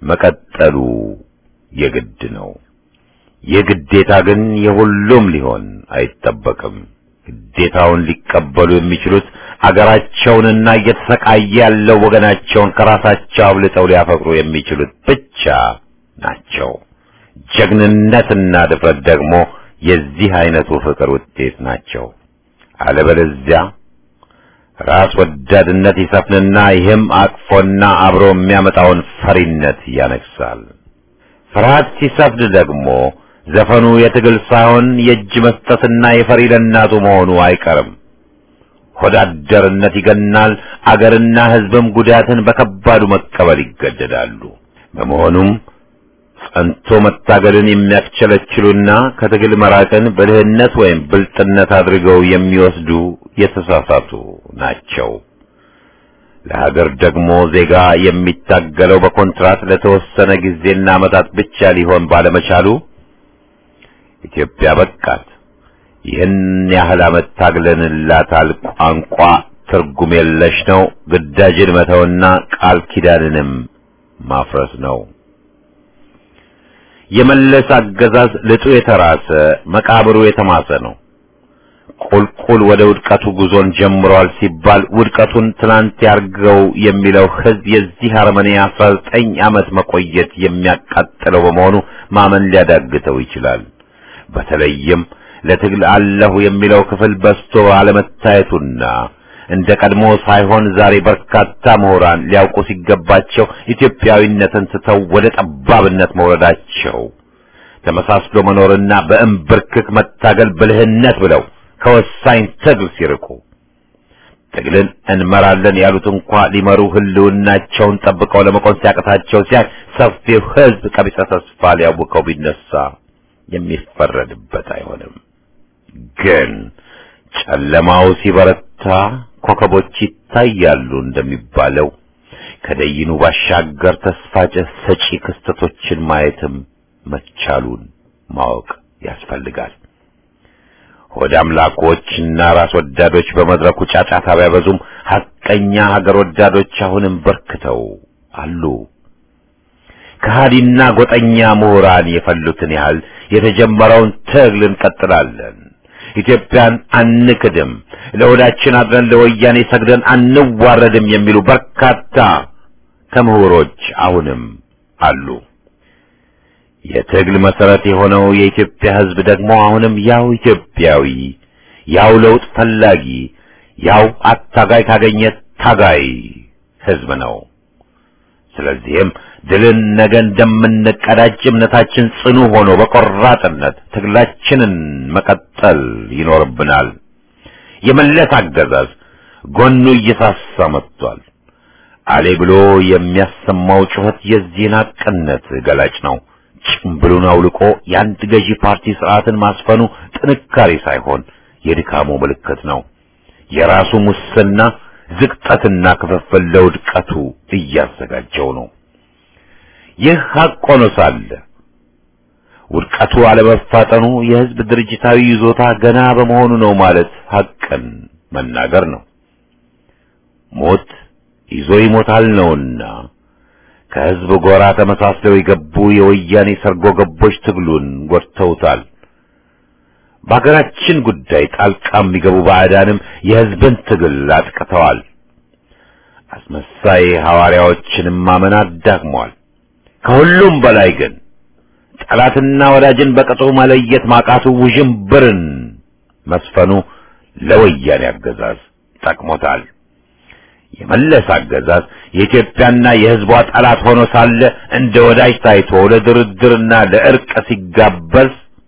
መቀጠሉ የግድ ነው። የግዴታ ግን የሁሉም ሊሆን አይጠበቅም። ግዴታውን ሊቀበሉ የሚችሉት አገራቸውንና እየተሰቃየ ያለው ወገናቸውን ከራሳቸው አብልጠው ሊያፈቅሩ የሚችሉት ብቻ ናቸው። ጀግንነትና ድፍረት ደግሞ የዚህ አይነቱ ፍቅር ውጤት ናቸው። አለበለዚያ ራስ ወዳድነት ይሰፍንና ይህም አቅፎና አብሮ የሚያመጣውን ፈሪነት ያነግሳል። ፍርሃት ሲሰፍን ደግሞ ዘፈኑ የትግል ሳይሆን የእጅ መስጠትና የፈሪ ለእናቱ መሆኑ አይቀርም። ሆዳደርነት ይገናል። አገርና ሕዝብም ጉዳትን በከባዱ መቀበል ይገደዳሉ። በመሆኑም ጸንቶ መታገልን የሚያስቸለችሉና ከትግል መራቅን ብልህነት ወይም ብልጥነት አድርገው የሚወስዱ የተሳሳቱ ናቸው። ለሀገር ደግሞ ዜጋ የሚታገለው በኮንትራት ለተወሰነ ጊዜና ዓመታት ብቻ ሊሆን ባለመቻሉ ኢትዮጵያ በቃት፣ ይህን ያህል ዓመት ታግለንላታል፣ ቋንቋ ትርጉም የለሽ ነው፣ ግዳጅን መተውና ቃል ኪዳንንም ማፍረስ ነው። የመለስ አገዛዝ ልጡ የተራሰ መቃብሩ የተማሰ ነው። ቁልቁል ወደ ውድቀቱ ጉዞን ጀምሯል ሲባል ውድቀቱን ትናንት ያርገው የሚለው ሕዝብ የዚህ አረመኔ አስራ ዘጠኝ ዓመት መቆየት የሚያቃጥለው በመሆኑ ማመን ሊያዳግተው ይችላል። በተለይም ለትግል አለሁ የሚለው ክፍል በስቶ አለመታየቱና እንደ ቀድሞ ሳይሆን ዛሬ በርካታ ምሁራን ሊያውቁ ሲገባቸው ኢትዮጵያዊነትን ትተው ወደ ጠባብነት መውረዳቸው ተመሳስሎ መኖርና በእምብርክክ መታገል ብልህነት ብለው ከወሳኝ ትግል ሲርቁ ትግልን እንመራለን ያሉት እንኳ ሊመሩ ህልውናቸውን ጠብቀው ለመቆም ሲያቅታቸው ሲያይ ሰፊው ሕዝብ ቀቢጸ ተስፋ ሊያውቀው ቢነሳ የሚፈረድበት አይሆንም። ግን ጨለማው ሲበረታ ኮከቦች ይታያሉ እንደሚባለው ከደይኑ ባሻገር ተስፋ ሰጪ ክስተቶችን ማየትም መቻሉን ማወቅ ያስፈልጋል። ሆድ አምላኮችና ራስ ወዳዶች በመድረኩ ጫጫታ ቢያበዙም ሐቀኛ ሀገር ወዳዶች አሁንም በርክተው አሉ። ከሃዲና ጎጠኛ ምሁራን የፈሉትን ያህል የተጀመረውን ትግል እንቀጥላለን። ኢትዮጵያን አንክድም፣ ለወዳችን አድረን ለወያኔ ሰግደን አንዋረድም የሚሉ በርካታ ከምሁሮች አሁንም አሉ። የትግል መሰረት የሆነው የኢትዮጵያ ሕዝብ ደግሞ አሁንም ያው ኢትዮጵያዊ፣ ያው ለውጥ ፈላጊ፣ ያው አታጋይ ካገኘ ታጋይ ሕዝብ ነው። ስለዚህም ድልን ነገ እንደምንቀዳጅ እምነታችን ጽኑ ሆኖ በቆራጥነት ትግላችንን መቀጠል ይኖርብናል። የመለስ አገዛዝ ጎኑ እየሳሳ መጥቷል። አሌ ብሎ የሚያሰማው ጩኸት የዚህን ሐቅነት ገላጭ ነው። ጭምብሉን አውልቆ የአንድ ገዢ ፓርቲ ስርዓትን ማስፈኑ ጥንካሬ ሳይሆን የድካሙ ምልክት ነው። የራሱ ሙስና ዝቅጠትና ክፍፍል ለውድቀቱ እያዘጋጀው ነው። ይህ ሐቅ ሆኖ ሳለ ውድቀቱ አለመፋጠኑ የሕዝብ ድርጅታዊ ይዞታ ገና በመሆኑ ነው ማለት ሐቅን መናገር ነው። ሞት ይዞ ይሞታል ነውና ከሕዝብ ጎራ ተመሳስለው የገቡ የወያኔ ሰርጎ ገቦች ትግሉን ጎድተውታል። በሀገራችን ጉዳይ ጣልቃ የሚገቡ ባዕዳንም የሕዝብን ትግል አጥቅተዋል። አስመሳይ ሐዋርያዎችንም ማመን አዳክመዋል። ከሁሉም በላይ ግን ጠላትና ወዳጅን በቅጡ መለየት ማቃቱ ውዥንብርን መስፈኑ ለወያኔ አገዛዝ ጠቅሞታል። የመለስ አገዛዝ የኢትዮጵያና የሕዝቧ ጠላት ሆኖ ሳለ እንደ ወዳጅ ታይቶ ለድርድርና ለእርቅ ሲጋበዝ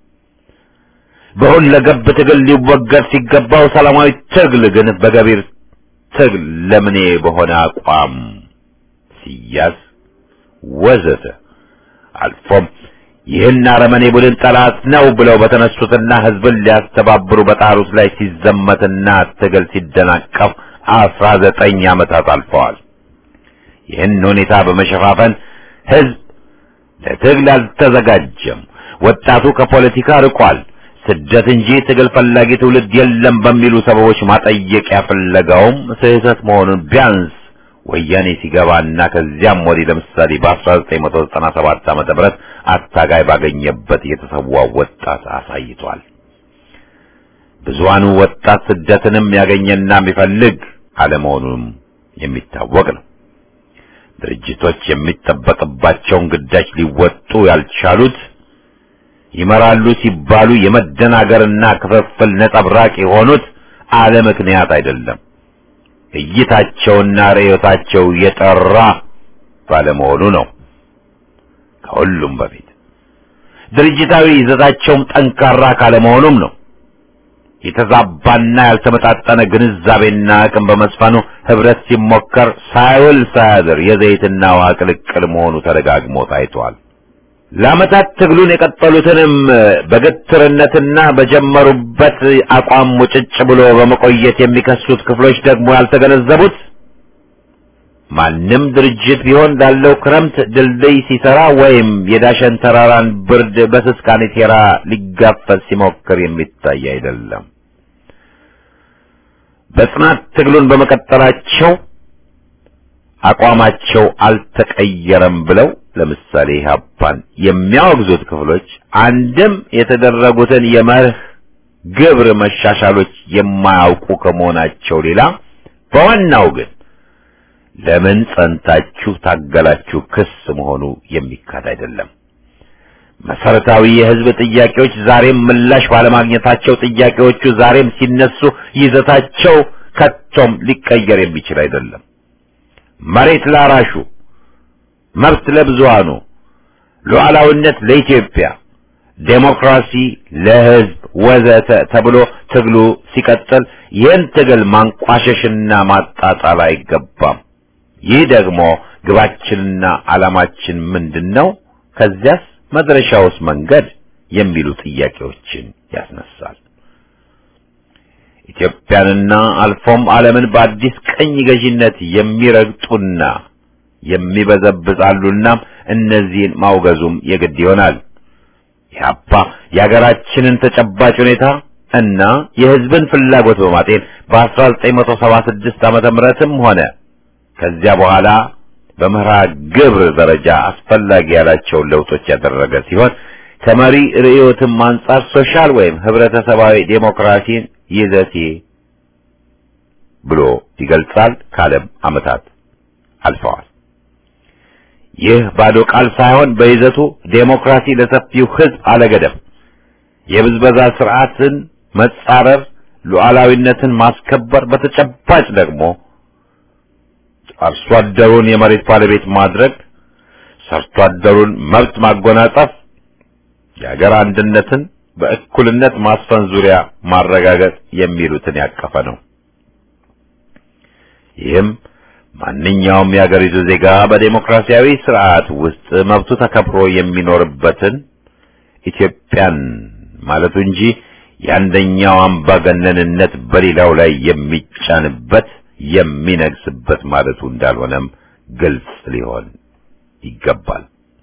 በሁለገብ ትግል ሊወገድ ሲገባው ሰላማዊ ትግል ግን በገቢር ትግል ለምኔ በሆነ አቋም ሲያዝ ወዘተ አልፎም ይህን አረመኔ ቡድን ጠላት ነው ብለው በተነሱትና ሕዝብን ሊያስተባብሩ በጣሩት ላይ ሲዘመትና ትግል ሲደናቀፍ አስራ ዘጠኝ ዓመታት አልፈዋል። ይህን ሁኔታ በመሸፋፈን ሕዝብ ለትግል አልተዘጋጀም፣ ወጣቱ ከፖለቲካ ርቋል፣ ስደት እንጂ ትግል ፈላጊ ትውልድ የለም በሚሉ ሰበቦች ማጠየቂያ ፍለጋውም ስህተት መሆኑን ቢያንስ ወያኔ ሲገባና ከዚያም ወዲህ ለምሳሌ በ1997 ዓመተ ምህረት አታጋይ ባገኘበት የተሰዋው ወጣት አሳይቷል። ብዙሃኑ ወጣት ስደትንም ያገኘና የሚፈልግ አለመሆኑም የሚታወቅ ነው። ድርጅቶች የሚጠበቅባቸውን ግዳጅ ሊወጡ ያልቻሉት ይመራሉ ሲባሉ የመደናገርና ክፍፍል ነጸብራቅ የሆኑት አለ ምክንያት አይደለም። እይታቸውና ርዕዮታቸው የጠራ ባለመሆኑ ነው። ከሁሉም በፊት ድርጅታዊ ይዘታቸውም ጠንካራ ካለመሆኑም ነው። የተዛባና ያልተመጣጠነ ግንዛቤና አቅም በመስፈኑ ህብረት ሲሞከር ሳይውል ሳያድር የዘይትና ውሃ ቅልቅል መሆኑ ተደጋግሞ ታይቷል። ለዓመታት ትግሉን የቀጠሉትንም በግትርነትና በጀመሩበት አቋም ሙጭጭ ብሎ በመቆየት የሚከሱት ክፍሎች ደግሞ ያልተገነዘቡት ማንም ድርጅት ቢሆን ላለው ክረምት ድልድይ ሲሰራ ወይም የዳሸን ተራራን ብርድ በስስ ካኔቴራ ሊጋፈጥ ሲሞክር የሚታይ አይደለም። በጽናት ትግሉን በመቀጠላቸው አቋማቸው አልተቀየረም ብለው ለምሳሌ ኢህአፓን የሚያወግዙት ክፍሎች አንድም የተደረጉትን የመርህ ግብር መሻሻሎች የማያውቁ ከመሆናቸው ሌላ በዋናው ግን ለምን ጸንታችሁ ታገላችሁ ክስ መሆኑ የሚካድ አይደለም። መሰረታዊ የህዝብ ጥያቄዎች ዛሬም ምላሽ ባለማግኘታቸው ጥያቄዎቹ ዛሬም ሲነሱ ይዘታቸው ከቶም ሊቀየር የሚችል አይደለም። መሬት ላራሹ፣ መብት ለብዙሃኑ፣ ሉዓላዊነት ለኢትዮጵያ፣ ዴሞክራሲ ለህዝብ ወዘተ ተብሎ ትግሉ ሲቀጥል ይህን ትግል ማንቋሸሽና ማጣጣል አይገባም። ይህ ደግሞ ግባችንና ዓላማችን ምንድን ነው? ከዚያስ መድረሻውስ መንገድ የሚሉ ጥያቄዎችን ያስነሳል። ኢትዮጵያንና አልፎም ዓለምን በአዲስ ቀኝ ገዢነት የሚረግጡና የሚበዘብዛሉና እነዚህን ማውገዙም የግድ ይሆናል። ኢህአፓ የሀገራችንን ተጨባጭ ሁኔታ እና የህዝብን ፍላጎት በማጤን በ1976 ዓመተ ምህረትም ሆነ ከዚያ በኋላ በመርሃ ግብር ደረጃ አስፈላጊ ያላቸውን ለውጦች ያደረገ ሲሆን ከመሪ ርዕዮትም አንጻር ሶሻል ወይም ህብረተሰባዊ ዴሞክራሲን ይዘቴ ብሎ ይገልጻል። ካለም ዓመታት አልፈዋል። ይህ ባዶ ቃል ሳይሆን በይዘቱ ዴሞክራሲ ለሰፊው ህዝብ አለገደብ፣ የብዝበዛ ስርዓትን መጻረር፣ ሉዓላዊነትን ማስከበር፣ በተጨባጭ ደግሞ አርሶ አደሩን የመሬት ባለቤት ማድረግ፣ ሰርቶ አደሩን መብት ማጎናጸፍ፣ የሀገር አንድነትን በእኩልነት ማስፈን ዙሪያ ማረጋገጥ የሚሉትን ያቀፈ ነው። ይህም ማንኛውም የሀገሪቱ ዜጋ በዴሞክራሲያዊ ስርዓት ውስጥ መብቱ ተከብሮ የሚኖርበትን ኢትዮጵያን ማለቱ እንጂ የአንደኛው አምባገነንነት በሌላው ላይ የሚጫንበት የሚነግስበት ማለቱ እንዳልሆነም ግልጽ ሊሆን ይገባል።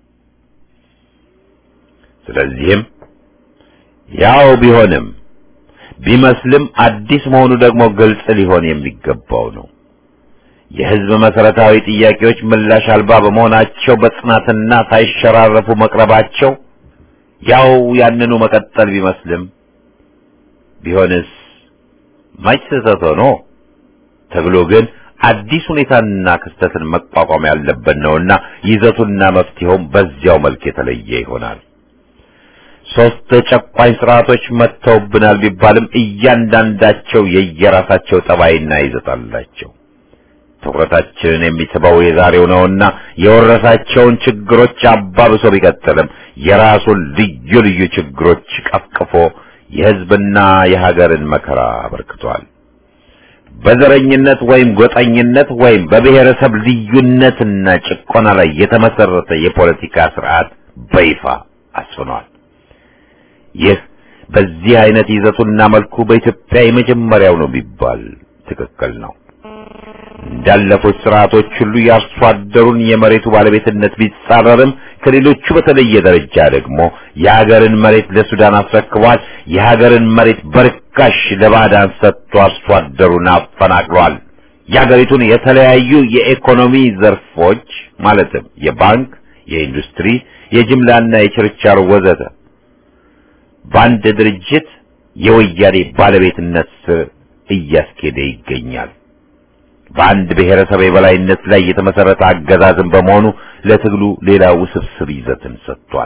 ስለዚህም ያው ቢሆንም ቢመስልም አዲስ መሆኑ ደግሞ ግልጽ ሊሆን የሚገባው ነው። የህዝብ መሰረታዊ ጥያቄዎች ምላሽ አልባ በመሆናቸው በጽናትና ሳይሸራረፉ መቅረባቸው ያው ያንኑ መቀጠል ቢመስልም ቢሆንስ መች ስህተት ሆኖ ተብሎ ግን አዲስ ሁኔታንና ክስተትን መቋቋም ያለበት ነውና ይዘቱና መፍትሄውም በዚያው መልክ የተለየ ይሆናል። ሶስት ጨቋኝ ስርዓቶች መጥተውብናል ቢባልም እያንዳንዳቸው የየራሳቸው ጠባይና ይዘት አላቸው። ትኩረታችንን የሚስበው የዛሬው ነውና የወረሳቸውን ችግሮች አባብሶ ቢቀጥልም የራሱን ልዩ ልዩ ችግሮች ቀፍቅፎ የህዝብና የሀገርን መከራ አበርክቷል። በዘረኝነት ወይም ጎጠኝነት ወይም በብሔረሰብ ልዩነትና ጭቆና ላይ የተመሰረተ የፖለቲካ ስርዓት በይፋ አስፍኗል። ይህ በዚህ አይነት ይዘቱና መልኩ በኢትዮጵያ የመጀመሪያው ነው ቢባል ትክክል ነው። እንዳለፉት ስርዓቶች ሁሉ የአርሶ አደሩን የመሬቱ ባለቤትነት ቢጻረርም ከሌሎቹ በተለየ ደረጃ ደግሞ የሀገርን መሬት ለሱዳን አስረክቧል። የሀገርን መሬት በርካሽ ለባዕዳን ሰጥቶ አርሶ አደሩን አፈናቅሏል። የአገሪቱን የተለያዩ የኢኮኖሚ ዘርፎች ማለትም የባንክ፣ የኢንዱስትሪ፣ የጅምላና የችርቻሮ ወዘተ በአንድ ድርጅት የወያኔ ባለቤትነት ስር እያስኬደ ይገኛል። በአንድ ብሔረሰብ የበላይነት ላይ የተመሰረተ አገዛዝን በመሆኑ ለትግሉ ሌላ ውስብስብ ይዘትን ሰጥቷል።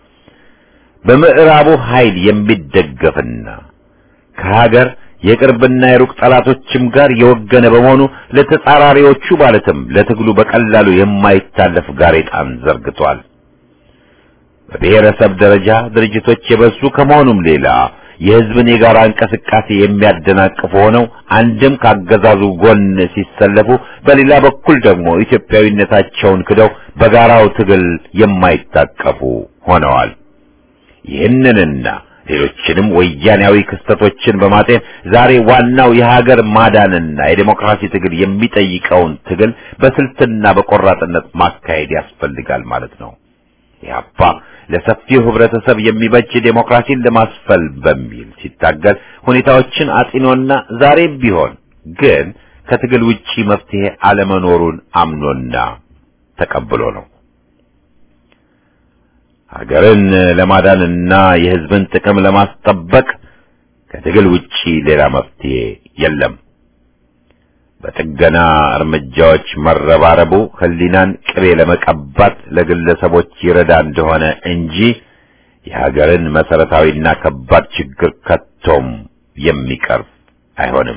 በምዕራቡ ኃይል የሚደገፍና ከሀገር የቅርብና የሩቅ ጠላቶችም ጋር የወገነ በመሆኑ ለተጻራሪዎቹ ማለትም ለትግሉ በቀላሉ የማይታለፍ ጋሬጣን ዘርግቷል። በብሔረሰብ ደረጃ ድርጅቶች የበዙ ከመሆኑም ሌላ የሕዝብን የጋራ እንቅስቃሴ የሚያደናቅፉ ሆነው አንድም ካገዛዙ ጎን ሲሰለፉ፣ በሌላ በኩል ደግሞ ኢትዮጵያዊነታቸውን ክደው በጋራው ትግል የማይታቀፉ ሆነዋል። ይህንንና ሌሎችንም ወያኔያዊ ክስተቶችን በማጤን ዛሬ ዋናው የሀገር ማዳንና የዴሞክራሲ ትግል የሚጠይቀውን ትግል በስልትና በቆራጥነት ማካሄድ ያስፈልጋል ማለት ነው። ኢህአፓ ለሰፊው ህብረተሰብ የሚበጅ ዴሞክራሲን ለማስፈል በሚል ሲታገል ሁኔታዎችን አጢኖና ዛሬም ቢሆን ግን ከትግል ውጪ መፍትሄ አለመኖሩን አምኖና ተቀብሎ ነው። ሀገርን ለማዳንና የህዝብን ጥቅም ለማስጠበቅ ከትግል ውጪ ሌላ መፍትሄ የለም። በጥገና እርምጃዎች መረባረቡ ህሊናን ቅቤ ለመቀባት ለግለሰቦች ይረዳ እንደሆነ እንጂ የሀገርን መሰረታዊና ከባድ ችግር ከቶም የሚቀርፍ አይሆንም።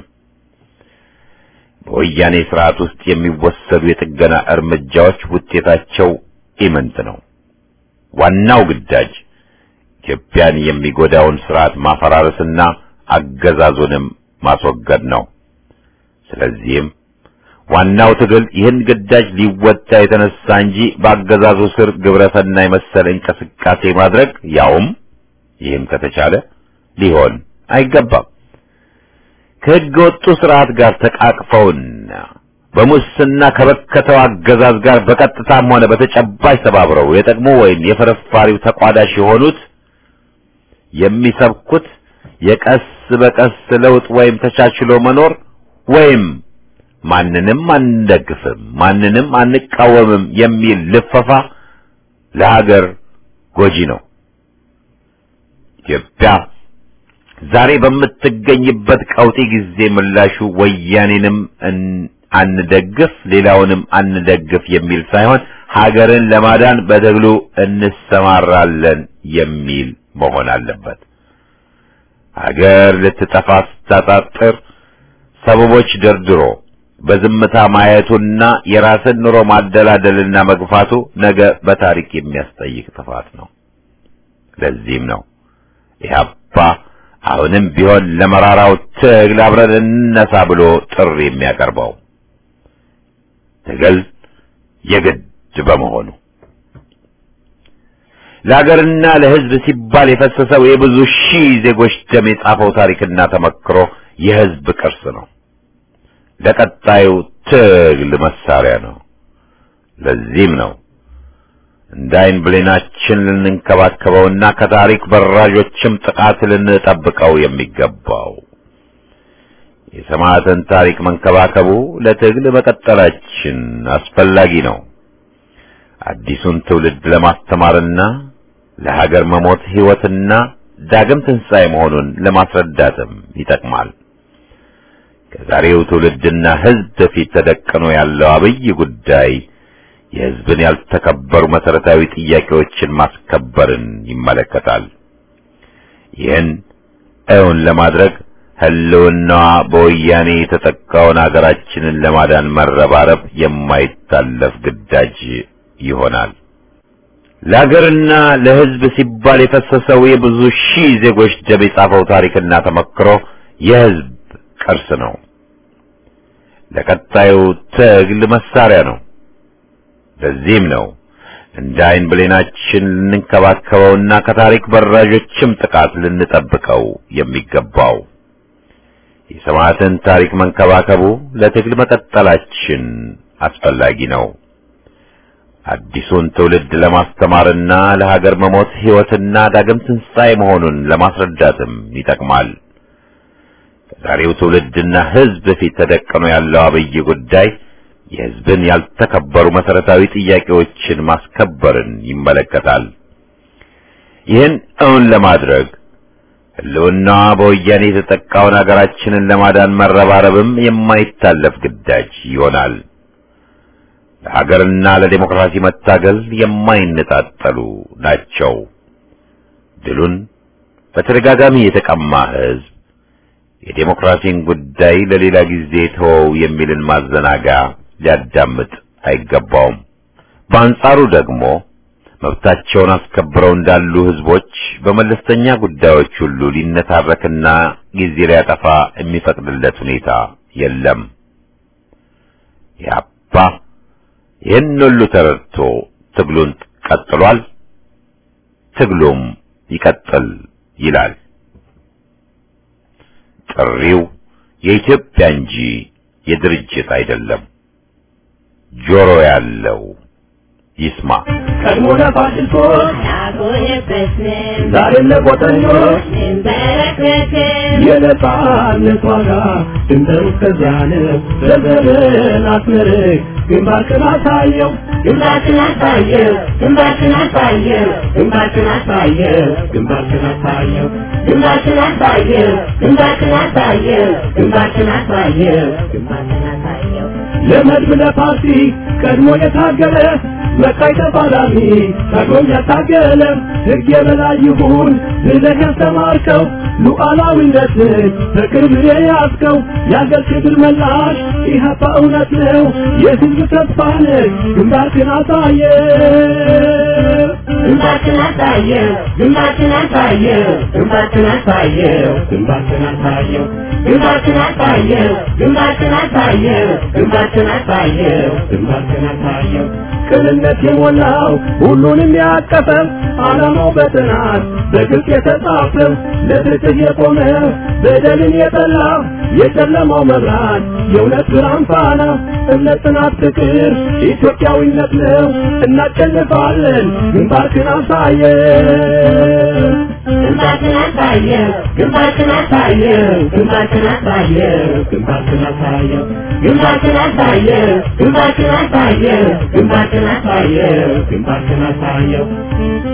በወያኔ ስርዓት ውስጥ የሚወሰዱ የጥገና እርምጃዎች ውጤታቸው ኢምንት ነው። ዋናው ግዳጅ ኢትዮጵያን የሚጎዳውን ስርዓት ማፈራረስና አገዛዙንም ማስወገድ ነው። ስለዚህም ዋናው ትግል ይህን ግዳጅ ሊወጣ የተነሳ እንጂ በአገዛዙ ስር ግብረሰናይ መሰል እንቅስቃሴ ማድረግ ያውም ይህም ከተቻለ ሊሆን አይገባም። ከሕገ ወጡ ስርዓት ጋር ተቃቅፈውና በሙስና ከበከተው አገዛዝ ጋር በቀጥታም ሆነ በተጨባጭ ተባብረው የጠቅሞ ወይም የፍርፋሪው ተቋዳሽ የሆኑት የሚሰብኩት የቀስ በቀስ ለውጥ ወይም ተቻችሎ መኖር ወይም ማንንም አንደግፍም፣ ማንንም አንቃወምም የሚል ልፈፋ ለሀገር ጎጂ ነው። ኢትዮጵያ ዛሬ በምትገኝበት ቀውጢ ጊዜ ምላሹ ወያኔንም አንደግፍ ሌላውንም አንደግፍ የሚል ሳይሆን ሀገርን ለማዳን በትግሉ እንሰማራለን የሚል መሆን አለበት። ሀገር ልትጠፋ ስታጣጥር ሰበቦች ደርድሮ በዝምታ ማየቱና የራስን ኑሮ ማደላደልና መግፋቱ ነገ በታሪክ የሚያስጠይቅ ጥፋት ነው። ለዚህም ነው ኢህአፓ አሁንም ቢሆን ለመራራው ትግል አብረን እንነሳ ብሎ ጥሪ የሚያቀርበው ትግል የግድ በመሆኑ ለሀገርና ለሕዝብ ሲባል የፈሰሰው የብዙ ሺህ ዜጎች ደም የጻፈው ታሪክና ተመክሮ የሕዝብ ቅርስ ነው። ለቀጣዩ ትግል መሳሪያ ነው። ለዚህም ነው እንደ ዓይን ብሌናችን ልንንከባከበውና ከታሪክ በራዦችም ጥቃት ልንጠብቀው የሚገባው። የሰማዕትን ታሪክ መንከባከቡ ለትግል መቀጠላችን አስፈላጊ ነው። አዲሱን ትውልድ ለማስተማርና ለሀገር መሞት ሕይወትና ዳግም ትንሣኤ መሆኑን ለማስረዳትም ይጠቅማል። ከዛሬው ትውልድና ሕዝብ ፊት ተደቅኖ ያለው አብይ ጉዳይ የሕዝብን ያልተከበሩ መሰረታዊ ጥያቄዎችን ማስከበርን ይመለከታል። ይህን እውን ለማድረግ ህልውናዋ በወያኔ የተጠቃውን ሀገራችንን ለማዳን መረባረብ የማይታለፍ ግዳጅ ይሆናል። ለሀገርና ለሕዝብ ሲባል የፈሰሰው የብዙ ሺህ ዜጎች ደም የጻፈው ታሪክና ተመክሮ የሕዝብ ቅርስ ነው። ለቀጣዩ ትግል መሳሪያ ነው። ለዚህም ነው እንደ ዓይን ብሌናችን ልንንከባከበውና ከታሪክ በራዦችም ጥቃት ልንጠብቀው የሚገባው። የሰማዕትን ታሪክ መንከባከቡ ለትግል መቀጠላችን አስፈላጊ ነው። አዲሱን ትውልድ ለማስተማርና ለሀገር መሞት ሕይወትና ዳግም ትንሣኤ መሆኑን ለማስረዳትም ይጠቅማል። ዛሬው ትውልድና ሕዝብ ፊት ተደቅኖ ያለው አብይ ጉዳይ የሕዝብን ያልተከበሩ መሰረታዊ ጥያቄዎችን ማስከበርን ይመለከታል። ይህን እውን ለማድረግ ህልውናዋ በወያኔ የተጠቃውን ሀገራችንን ለማዳን መረባረብም የማይታለፍ ግዳጅ ይሆናል። ለሀገርና ለዴሞክራሲ መታገል የማይነጣጠሉ ናቸው። ድሉን በተደጋጋሚ የተቀማ ህዝብ የዴሞክራሲን ጉዳይ ለሌላ ጊዜ ተወው የሚልን ማዘናጋ ሊያዳምጥ አይገባውም። በአንጻሩ ደግሞ መብታቸውን አስከብረው እንዳሉ ህዝቦች በመለስተኛ ጉዳዮች ሁሉ ሊነታረክና ጊዜ ሊያጠፋ የሚፈቅድለት ሁኔታ የለም። ያባ ይህን ሁሉ ተረድቶ ትግሉን ቀጥሏል። ትግሉም ይቀጥል ይላል። ጥሪው የኢትዮጵያ እንጂ የድርጅት አይደለም። ጆሮ ያለው ይስማ። ቀድሞ ለፋሽስቶች ያጎነበስን ዛሬም ለቆጠኞች እንበረከክን የነጻነት ዋጋ ድንበሩ እስከዚያ ነው። ዘርዘርን አስመርቅ ግንባርክን አሳየው ግንባርክን አሳየው ግንባርክን አሳየው ግንባርክን አሳየው ግንባርክን አሳየው ግንባርክን አሳየው ግንባርክን አሳየው ግንባርክን አሳየው ግንባርክን አሳየው ለመድብ ለፓርቲ ቀድሞ የታገለ መቃይ ተፋላሚ ታግሎም ያታገለ ሕግ የበላይ ይሁን ብለህ ያስተማርከው ሉዓላዊነትን በቅርብ የያዝከው የአገር ክብር መላሽ ኢህአፓ እውነት ነው የሕዝብ ተስፋ ነህ ግንባርክን አሳየ ግንባርክን አሳየው ግንባርክን አሳየው ግንባርክን አሳየው ግንባርክን አሳየው ግንባርክን አሳየው ግንባርክን አሳየው ግንባርክን አሳየው ግንባርክን አሳየው ቅንነት የሞላው ሁሉንም ያቀፈ ዓላማው በጥናት በግልጽ የተጻፈ ለፍትህ የቆመ በደልን የጠላ የጨለማው መብራት የእውነት ብርሃን ፋና እምነት፣ ጽናት፣ ፍቅር ኢትዮጵያዊነት ነው። እናሸንፋለን። ግንባርክን አሳየ ግንባርክን አሳየው ግንባርክን አሳየው ግንባርክን አሳየው ግንባርክን አሳየው ግንባርክን አሳየው ግንባርክን አሳየው ግንባርክን አሳየው ግንባርክን አሳየው